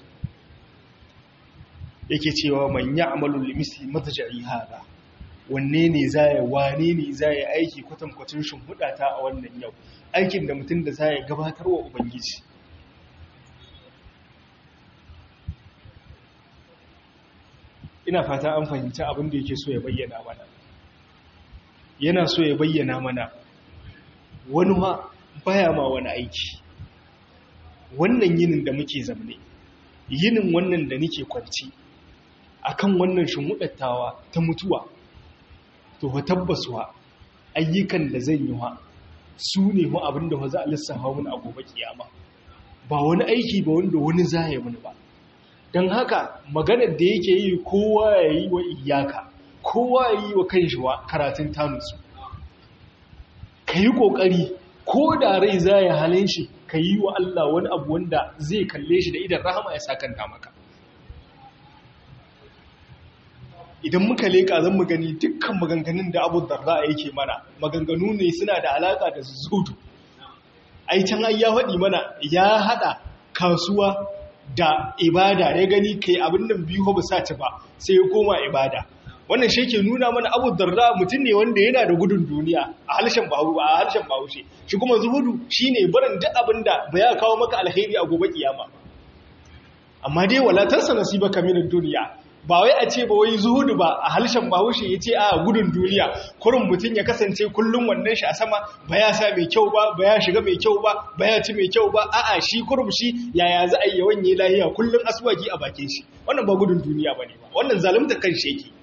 yake cewa man ya'malu li misli madja'i hada wanne ne za ya wane ne za ya aiki kwatankwacin shimfiɗata a wannan yau aikin da mutum da za ya gabatar wa ubangiji ina fata an fahimci abin da yake so ya bayyana mana yana so ya bayyana mana wani ma baya ma wani aiki wannan yinin da muke zamne yinin wannan da nake kwanci akan wannan shimfiɗattawa ta mutuwa to fa tabbaswa ayyukan da zan yi wa su ne mu abin da za a lissafa mun a gobe kiyama ba wani aiki ba wanda wani za ya mun ba don haka maganar da yake yi kowa ya yi wa iyaka kowa ya yi wa kan shi wa karatun tanusu ka yi ƙoƙari ko da rai za ya halin shi ka yi wa Allah wani abu wanda zai kalle shi da idan rahama ya sakanta maka idan muka leƙa zan mu gani dukkan maganganun da abu darda yake mana maganganu ne suna da alaƙa da zudu ai can ai ya faɗi mana ya haɗa kasuwa da ibada ya gani kai abin nan biyu ba sa ci ba sai ya koma ibada wannan shi ke nuna mana abu darda mutum ne wanda yana da gudun duniya a harshen bahu a harshen bahaushe shi kuma zuhudu shine barin duk abin da ba ya kawo maka alheri a gobe kiyama amma dai walatarsa nasibaka min duniya ba wai a ce ba wai zuhudu ba a halshen bahaushe ya ce a gudun duniya kurin mutum ya kasance kullum wannan shi a sama ba ya sa mai kyau ba ba ya shiga mai kyau ba ba ya ci mai kyau ba a'a shi kurum shi yaya za a yi yawan yi lahiya kullum aswaki a bakin shi wannan ba gudun duniya ba ne ba wannan zalunta kan shi yake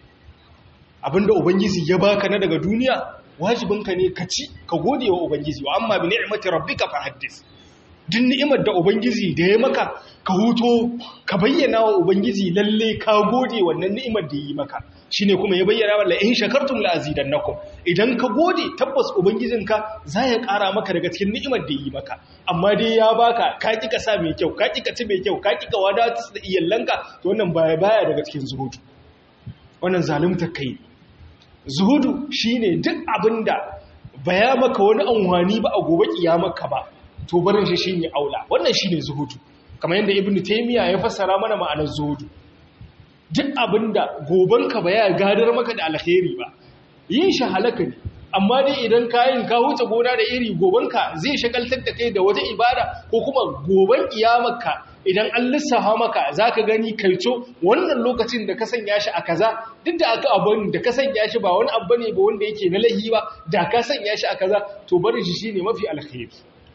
abinda ubangiji ya baka na daga duniya wajibinka ne ka ci ka gode wa ubangiji wa amma bi ni'mati rabbika fa haddis duk ni'imar da ubangiji da ya maka ka huto ka bayyana wa ubangiji lalle ka gode wannan ni'imar da yi maka shine kuma ya bayyana wa in shakartum la azidannakum idan ka gode tabbas ubangijinka za ya ƙara maka daga cikin ni'imar da yi maka amma dai ya baka ka ki ka sa mai kyau ka ki ka ci mai kyau ka ki ka wadatar da iyalanka to wannan baya baya daga cikin zuhudu wannan zalunta kai zuhudu shine duk abinda baya maka wani anwani ba a gobe kiyamarka ba to barin shi shine aula wannan shine zuhudu kamar yadda ibnu taymiya ya fassara mana ma'anar zuhudu duk abinda gobanka ba ya gadar maka da alkhairi ba yin shi halaka ne amma dai idan kayin ka huce gona da iri gobanka zai shagaltar da kai da wata ibada ko kuma goban kiyamarka idan an lissafa maka zaka gani kaico wannan lokacin da ka sanya shi a kaza duk da aka abin da ka sanya shi ba wani abu ne ba wanda yake na lahi ba da ka sanya shi a kaza to barin shi shine mafi alkhairi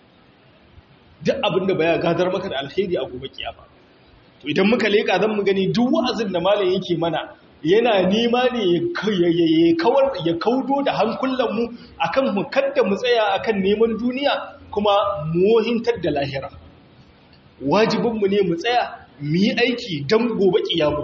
duk abin da baya gadar maka da alkhairi a gobe kiyama to idan muka leka zan mu gani duk wa'azin da malam yake mana yana nema ne ya kawar ya kaudo da hankulan mu akan mu kadda mu tsaya akan neman duniya kuma mohintar da lahira wajibin mu ne mu tsaya mu yi aiki dan gobe kiyama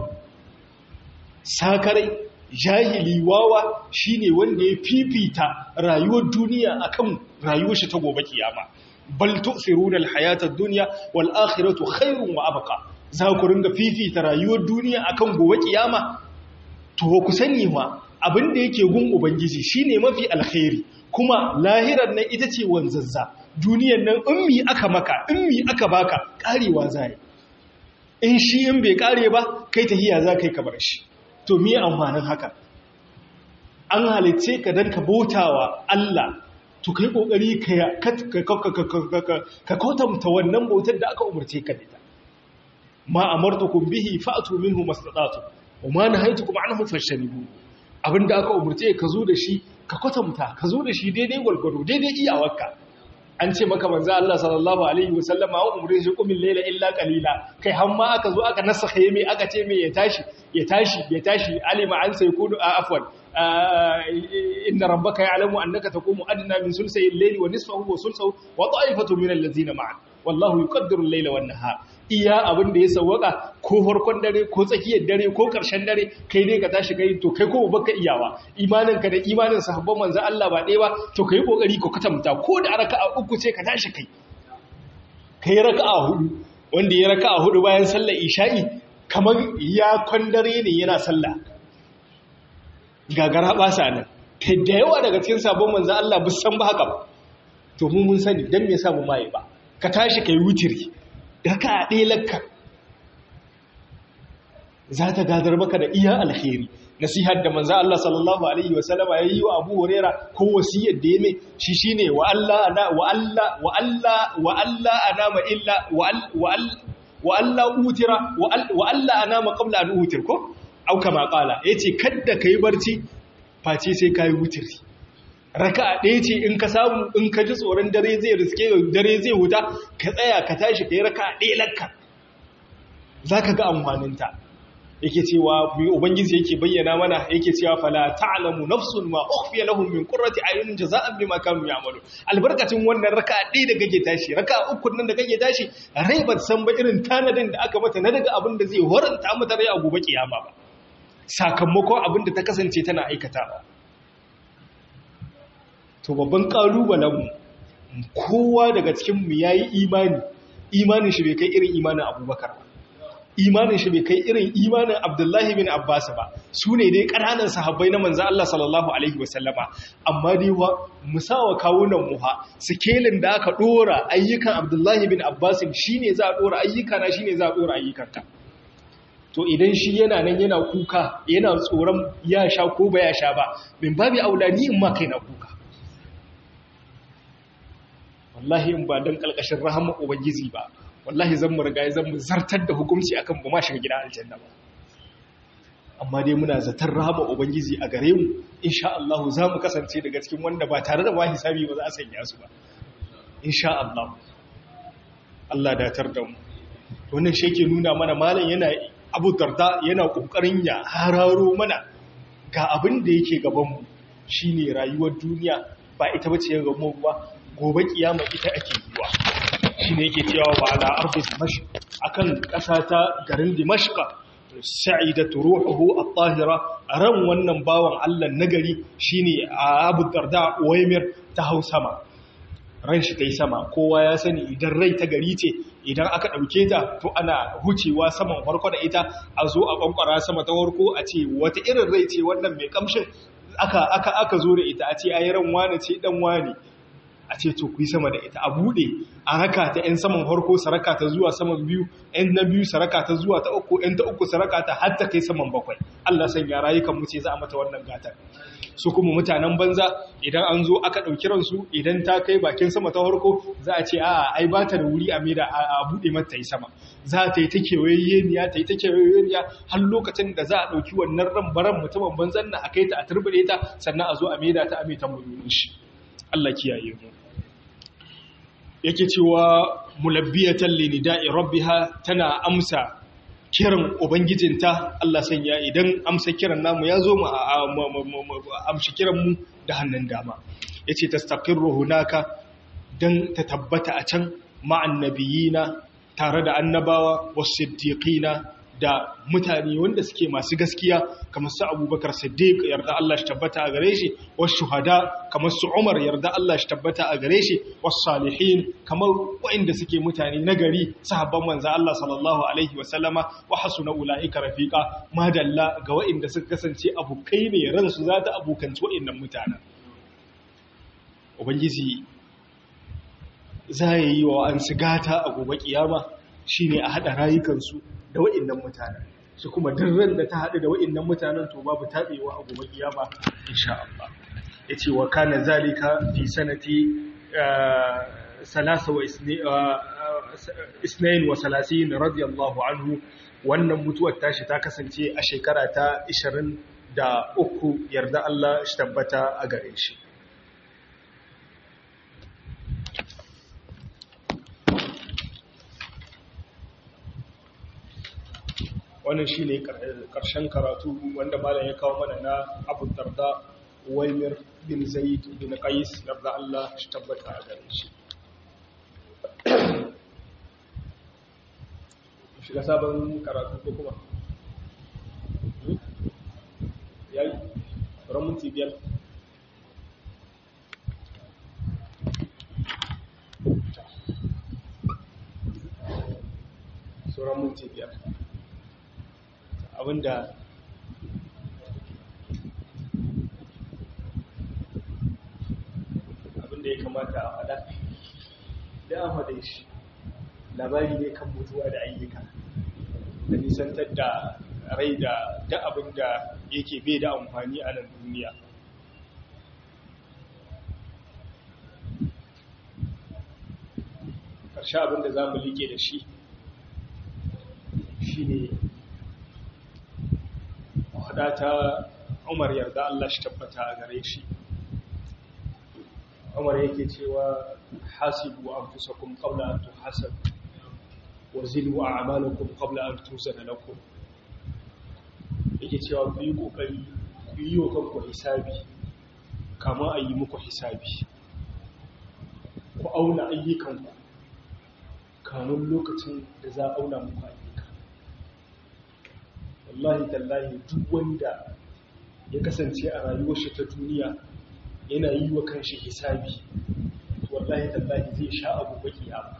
sakarai jahili wawa shine wanda ya fifita rayuwar duniya akan rayuwar shi ta gobe kiyama bal tu'thiruna al-hayata ad-dunya wal akhiratu khairun wa abqa za ku ringa fifita rayuwar duniya akan gobe kiyama to ku sani ma abin da yake gun ubangiji shine mafi alkhairi kuma lahirar nan ita ce wanzazza duniyar nan in mi aka maka in mi aka baka karewa zai in shi in bai kare ba kai tahiya za kai ka bar shi to me amfanin haka an halice ka dan ka bautawa Allah to kai kokari ka ka kautamta wannan bautar da aka umarce ka da ma amartukum bihi fa'tu minhu mastata'tu wa ma nahaytukum anhu fashanibu abinda aka umarce ka zo da shi ka kwatanta ka zo da shi daidai gwalgwado daidai iyawarka an ce maka manzo Allah sallallahu alaihi wasallam a umre shi kumin laila illa qalila kai har ma aka zo aka nasakha yeme aka ce me ya tashi ya tashi ya tashi alima an sai kudu afwan inna rabbaka ya'lamu annaka taqumu adna min sulsay al-layli wa nisfahu wa sulsahu wa ta'ifatu min allazina ma'an wallahu yuqaddiru al-layla wan nahar iya abin da ya sawwaka ko farkon dare ko tsakiyar dare ko karshen dare kai ne ka tashi kai to kai ko baka iyawa imanin ka da imanin sahabban manzo Allah ba ɗaya ba to kai kokari ka katamta ko da raka'a uku ce ka tashi kai kai raka'a hudu wanda ya raka'a hudu bayan sallar isha'i kamar ya kwandare ne yana sallah gagara ba sa nan kai da yawa daga cikin sabon manzo Allah bu san ba haka ba to mu mun sani dan me yasa mu mai ba ka tashi kai wutiri raka ɗaya lakka za ta gadar maka da iya alkhairi nasihar da manzo Allah sallallahu alaihi wasallama yayi wa Abu Huraira ko wasiyar da yame shi shine wa Allah ana wa Allah wa Allah wa Allah anama illa wa wa Allah utira wa Allah anama qabla an utir ko au kama qala yace kadda kai barci face sai kai wutiri raka'a ɗaya ce in ka samu in ka ji tsoron dare zai riske dare zai wuta ka tsaya ka tashi ka yi raka'a ɗaya lakka za ka ga amfaninta yake cewa mai ubangiji yake bayyana mana yake cewa fala ta'lamu nafsun ma ukhfiya lahum min qurrati ayunin jaza'an bima kanu ya'malu albarkacin wannan raka'a ɗaya da kake tashi raka'a uku nan da kake tashi rai ba san ba irin tanadin da aka mata na daga abin da zai horanta mata rai a gobe kiyama ba sakamakon abin da ta kasance tana aikatawa to babban ƙalubalenmu kowa daga cikinmu ya yi imani imanin shi bai kai irin imanin abubakar ba imanin shi bai kai irin imanin abdullahi bin abbas ba su ne dai ƙananan sahabbai na manzan Allah sallallahu alaihi wasallama amma dai wa musawa kawunan muha sikelin da aka ɗora ayyukan abdullahi bin abbas shi ne za a ɗora ayyuka na shi ne za a ɗora ayyukanta to idan shi yana nan yana kuka yana tsoron ya sha ko ba ya sha ba min babi aula ni in ma kai na kuka wallahi in ba don kalkashin rahama ubangiji ba wallahi zan mu riga zan mu zartar da hukunci akan ba ma shiga gidan aljanna ba amma dai muna zatar rahama ubangiji a gare mu insha Allah za mu kasance daga cikin wanda ba tare da ba hisabi ba za a sanya su ba insha Allah Allah datar da mu wannan shi yake nuna mana malam yana Abu Darda yana kokarin ya hararo mana ga abin da yake gaban mu shine rayuwar duniya ba ita bace ya gaban mu ba gobe kiyama ita ake yiwa shi ne yake cewa wa ala ardi dimashq akan ƙasa ta garin dimashq sa'idatu ruhuhu at-tahira ran wannan bawan Allah nagari shine Abu Darda Uwaymir ta hau sama ran shi ta yi sama kowa ya sani idan rai ta gari ce idan aka ɗauke ta to ana hucewa saman farko da ita a zo a ƙwanƙwara sama ta farko a ce wata irin rai ce wannan mai ƙamshin aka zo da ita a ce ayi ran wane ce ɗan wane a ce to ku yi sama da ita a buɗe a raka ta 'yan saman harko saraka ta zuwa saman biyu 'yan na biyu saraka ta zuwa ta uku 'yan ta uku saraka ta har ta kai saman bakwai Allah san ya rayukan mu ce za a mata wannan gatar su kuma mutanen banza idan an zo aka ɗauki ransu idan ta kai bakin sama ta harko za a ce a'a ai ba ta da wuri a maida a buɗe mata ta yi sama za ta yi ta kewayeeniya ta yi ta kewayeeniya har lokacin da za a ɗauki wannan ran baran mutumin banzan na a kai ta a turbuɗe ta sannan a zo a maida ta a mai tambayoyin shi Allah kiyaye mu yake cewa mulabbiyatan linida'i rabbiha tana amsa kiran ubangijinta Allah sanya idan amsa kiran namu ya zo mu amshi kiran mu da hannun dama yace tastaqirru hunaka dan ta tabbata a can ma'an nabiyina tare da annabawa was-siddiqina da mutane wanda suke masu gaskiya kamar su abubakar siddiq yarda Allah shi tabbata a gare shi wasu shuhada kamar su umar yarda Allah shi tabbata a gare shi wasu salihin kamar waɗanda suke mutane nagari sahabban manzo Allah sallallahu alaihi wa sallama wa hasuna ulaika rafiqa madalla ga waɗanda suka kasance abokai ne ransu za ta abokanci waɗannan mutanen ubangiji za ya yi wa an gata a gobe kiyama shine a haɗa rayukansu da wa'innan mutanen shi kuma ran da ta haɗu da wa'innan mutanen to babu taɓewa a gobe kiyama insha Allah yace wa kana zalika fi sanati salasa wa isnain wa salasin radiyallahu anhu wannan mutuwar tashi ta kasance a shekara ta 23 yarda Allah shi tabbata a gare shi wannan shi ne ƙarshen karatu wanda malam ya kawo mana na abu darda waimir bin zaid bin qais yarda Allah shi tabbata a gare shi shiga sabon karatu ko kuma yayi ran minti biyar sauran minti biyar abinda abinda ya kamata a faɗa da an faɗa shi labari ne kan mutuwa da ayyuka da nisantar da rai da da abinda yake bai da amfani a nan duniya ƙarshe abinda za mu liƙe da shi shi ne faɗa ta umar yarda Allah shi tabbata a gare shi umar yake cewa hasibu an fusa kun ƙaula an tuhasab wa zilu a amalakun ƙaula an tuzana lakum yake cewa ku yi ƙoƙari ku yi wa kanku hisabi kama a yi muku hisabi ku auna ayyukanku kamun lokacin da za a auna muku ayyuka wallahi tallahi duk wanda ya kasance a rayuwar shi ta duniya yana yi wa kanshi hisabi wallahi tallahi zai sha abu baki abu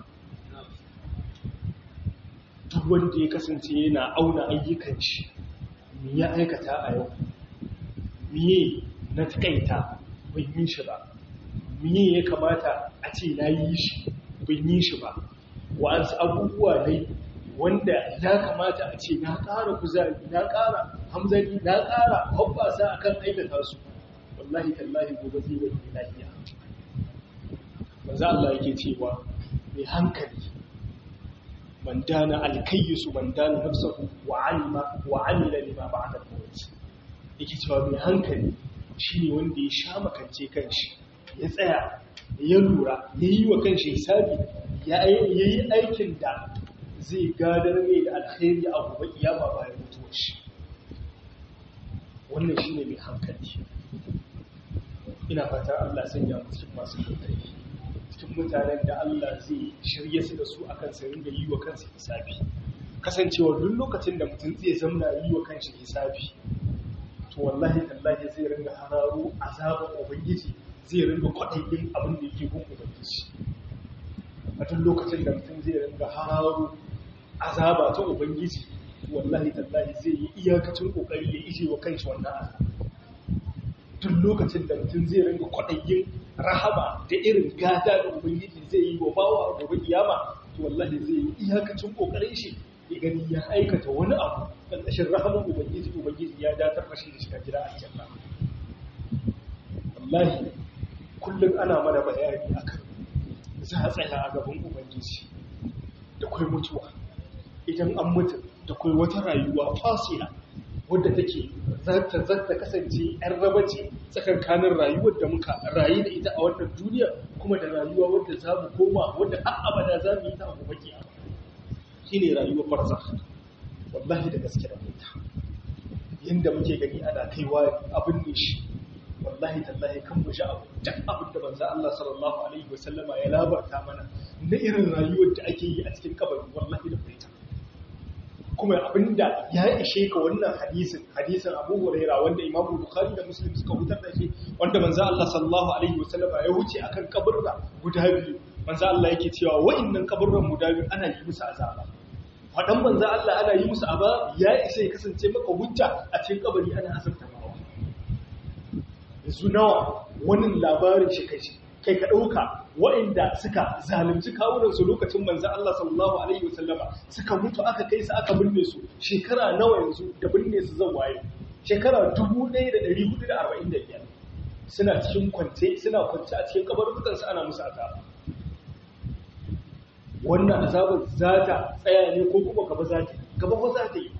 duk wanda ya kasance yana auna ayyukan shi me ya aikata a yau miye na takaita bai yi shi ba miye ya kamata a ce na yi shi bai yi shi ba wa'ansu abubuwa dai wanda ya kamata a ce na ƙara kuzari na ƙara hamzari na ƙara hoppasa a kan aikata su wallahi tallahi gobe zai wani lafiya manzo Allah yake cewa mai hankali man dana alkayyisu man dana nafsahu wa alima wa amila lima ba'da al-maut yake cewa mai hankali shine wanda ya sha makance kanshi ya tsaya ya lura ya yi wa kanshi hisabi ya yi aikin da zai gadar mai da alkhairi a gobe kiyama bayan mutuwar shi wannan shine mai hankali ina fata Allah sanya mu cikin masu hankali cikin mutanen da Allah zai shirye su da su akan su ringa yi wa kansu hisabi kasancewa duk lokacin da mutum zai zamna yi wa kanshi hisabi to wallahi tallahi zai ringa hararo azabar ubangiji zai ringa kwaɗayin abin da yake gun ubangiji a duk lokacin da mutum zai ringa hararo azaba ta ubangiji wallahi tallahi zai yi iyakacin kokari ya ije wa kanshi wannan azaba duk lokacin da mutum zai ringa kwaɗayin rahama da irin gada da ubangiji zai yi wa bawa a gobe kiyama to wallahi zai yi iyakacin kokarin shi ya gani ya aikata wani abu ƙarƙashin rahaman ubangiji ubangiji ya datar da shi da shiga gida a janna wallahi kullum ana mana bayani akan za a tsaya a gaban ubangiji da kwai mutuwa idan an mutu da kwai wata rayuwa fasila wadda take zata zata kasance yan raba ce tsakankanin rayuwar da muka rayu da ita a wannan duniya kuma da rayuwa wadda za mu koma wadda har abada za mu yi ta a gobe kiyama shine rayuwar barzakh wallahi da gaske da mutu yanda muke gani ana kaiwa abin ne shi wallahi tallahi kan mu sha abu duk abin da manzo Allah sallallahu alaihi wasallama ya labarta mana na irin rayuwar da ake yi a cikin kabari wallahi da fita kuma abinda ya ishe ka wannan hadisin hadisin Abu Hurairah wanda Imam Bukhari da Muslim suka hutar da shi wanda manzo Allah sallallahu alaihi wasallam ya wuce akan kaburra guda biyu manzo Allah yake cewa wa'annan kaburran guda biyu ana yi musu azaba fadan manzo Allah ana yi musu azaba ya ishe ya kasance maka hujja a cikin kabari ana azabta mawa yanzu nawa wani labarin shi kai kai ka dauka waɗanda suka zalunci kawunansu lokacin manzan Allah sallallahu Alaihi wasallama suka mutu aka kai su aka binne su shekara nawa yanzu da binne su zan waye shekara 1445 suna cikin kwance suna kwance a cikin kabarukansu ana musu azaba wannan azabar za ta tsaya ne ko kuma gaba za ta gaba ba za ta yi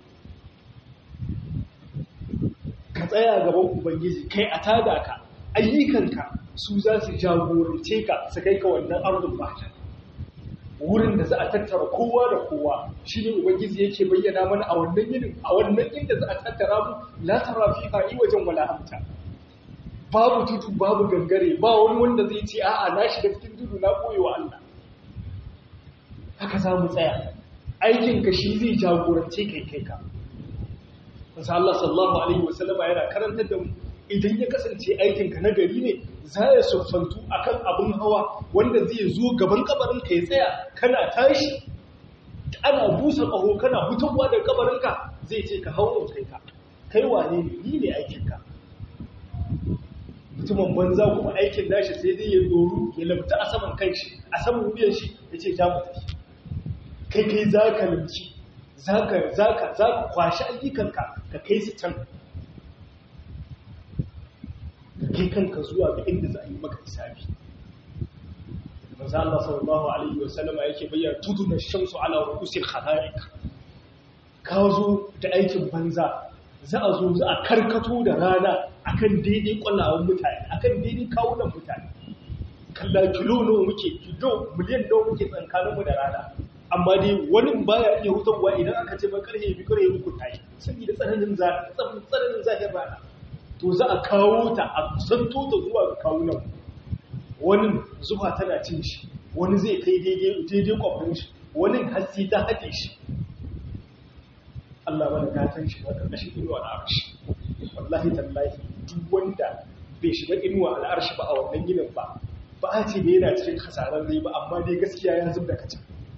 ka tsaya gaban ubangiji kai a tada ka ayyukanka su za su jagorance ka su kai ka wannan arzun bata wurin da za a tattara kowa da kowa shi ne ubangiji yake bayyana mana a wannan yinin a wannan inda za a tattara mu la tara fi fa'i wajen wala amta babu tutu babu gangare ba wani wanda zai ce a'a na shiga cikin tudu na koyi wa Allah haka za mu tsaya aikin ka shi zai jagorance kai kai ka Masa Allah sallallahu alaihi wasallama yana karantar da mu idan ya kasance aikinka na gari ne za ya siffantu a kan abin hawa wanda zai zo gaban kabarinka ya tsaya kana tashi ana busa ƙaho kana hutarwa da kabarinka zai ce ka hau kai ka kai wane ne ni ne aikinka mutumin banza kuma aikin nashi sai dai ya doru ya labta a saman kan shi a saman wuyan shi ya ce ja mutu kai kai za ka limci za ka kwashi ayyukanka ka kai su can kai kanka zuwa ga inda za a yi maka hisabi manzo Allah sallallahu alaihi wa sallama yake bayyana tuduna shamsu ala ru'usil khalaiq ka zo da aikin banza za a zo za a karkato da rana akan daidai kwallawan mutane akan daidai kawunan mutane kalla kilo nawa muke kilo miliyan nawa muke tsakaninmu da rana amma dai wani baya iya hutarwa idan aka ce ba karhe bi karhe uku tayi saboda tsananin tsananin zahir rana to za a kawo ta a kusanto ta zuwa ga kawunan wani zuwa tana cin shi wani zai kai daidai kwafin shi wani hasi ta haɗe shi Allah mana gatan shi wata ƙashin inuwa al'arshi wallahi tallahi duk wanda bai shiga inuwa al'arshi ba a wannan ginin ba ba a ce bai yana cikin hasarar zai ba amma dai gaskiya ya zub da kacin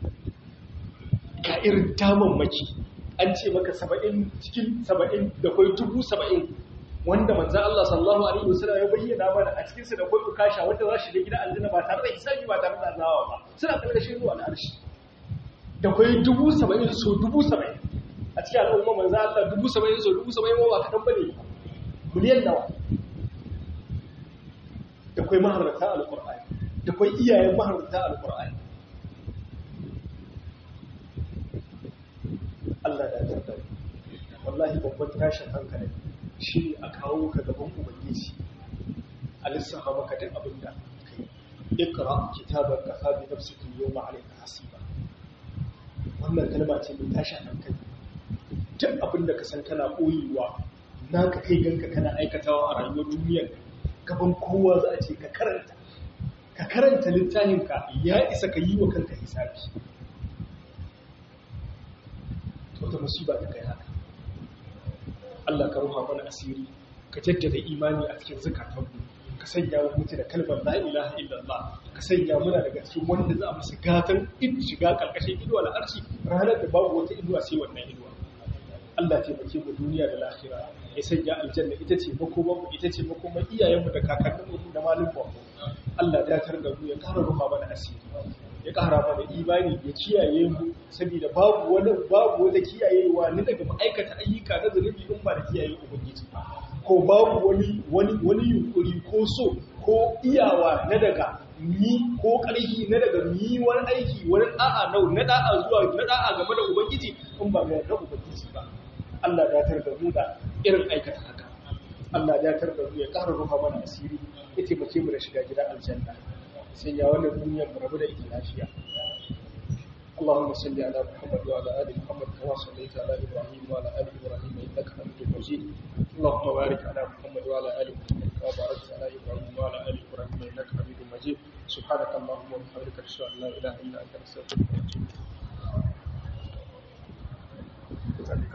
ga irin damammaki an ce maka saba'in cikin saba'in da kwai dubu saba'in wanda manzan Allah sallallahu Alaihi wasallam ya bayyana mana a cikinsu da kwai ukasha wanda za shi da gida aljanna ba tare da hisabi ba tare da azawa ba suna karkashin zuwa al'arshi da kwai dubu saba'in so dubu saba'in a cikin al'umma manzan Allah dubu saba'in so dubu saba'in ba kaɗan ba ne miliyan nawa da kwai maharata al-Qur'ani da kwai iyayen maharata al-Qur'ani Allah da ta wallahi babban tashin hankali shi ne a kawo ka gaban ubangiji a lissafa maka duk abin da kai ikra kitabar kafa bi nafsika yawma alayka hasiba wannan kalma ce mai tashin hankali duk abin da ka san kana koyewa naka kai ganka kana aikatawa a rayuwar duniyar gaban kowa za a ce ka karanta ka karanta littafinka ya isa ka yi wa kanka hisabi wata musiba ta kai haka Allah ka ruha mana asiri ka jaddada imani a cikin zakatanmu ka sanya mu mutu da kalmar la ilaha illallah ka sanya muna daga cikin wanda za mu su gatan in shiga karkashin inuwa na arshi ranar da babu wata inuwa sai wannan inuwa Allah taimake mu duniya da lahira ya sanya aljanna ita ce makoman mu ita ce makoman iyayenmu da kakanninmu da malumma Allah ya tar da mu ya ƙara ruha mana asiri ya ƙara mana imani ya kiyaye mu saboda babu wani babu wata kiyayewa ni daga ma'aikata ayyuka na zunubi in ba da kiyaye ubangiji ko babu wani wani wani yunkuri ko so ko iyawa na daga ni ko ƙarfi na daga ni wani aiki wani da'a na na da'a zuwa na da'a game da ubangiji in ba ga ubangiji ba Allah ya tar da mu da irin aikata haka Allah ya tar da mu ya ƙara ruha mana asiri ya taimake mu da shiga gidan aljanna sai ya wannan duniyar mu rabu da ita lafiya اللهم صل على محمد وعلى ال محمد كما صليت على ابراهيم وعلى ال ابراهيم انك حميد مجيد اللهم بارك على محمد وعلى ال محمد كما باركت على ابراهيم وعلى ال ابراهيم انك حميد مجيد سبحانك اللهم وبحمدك اشهد ان لا اله الا انت استغفرك واتوب اليك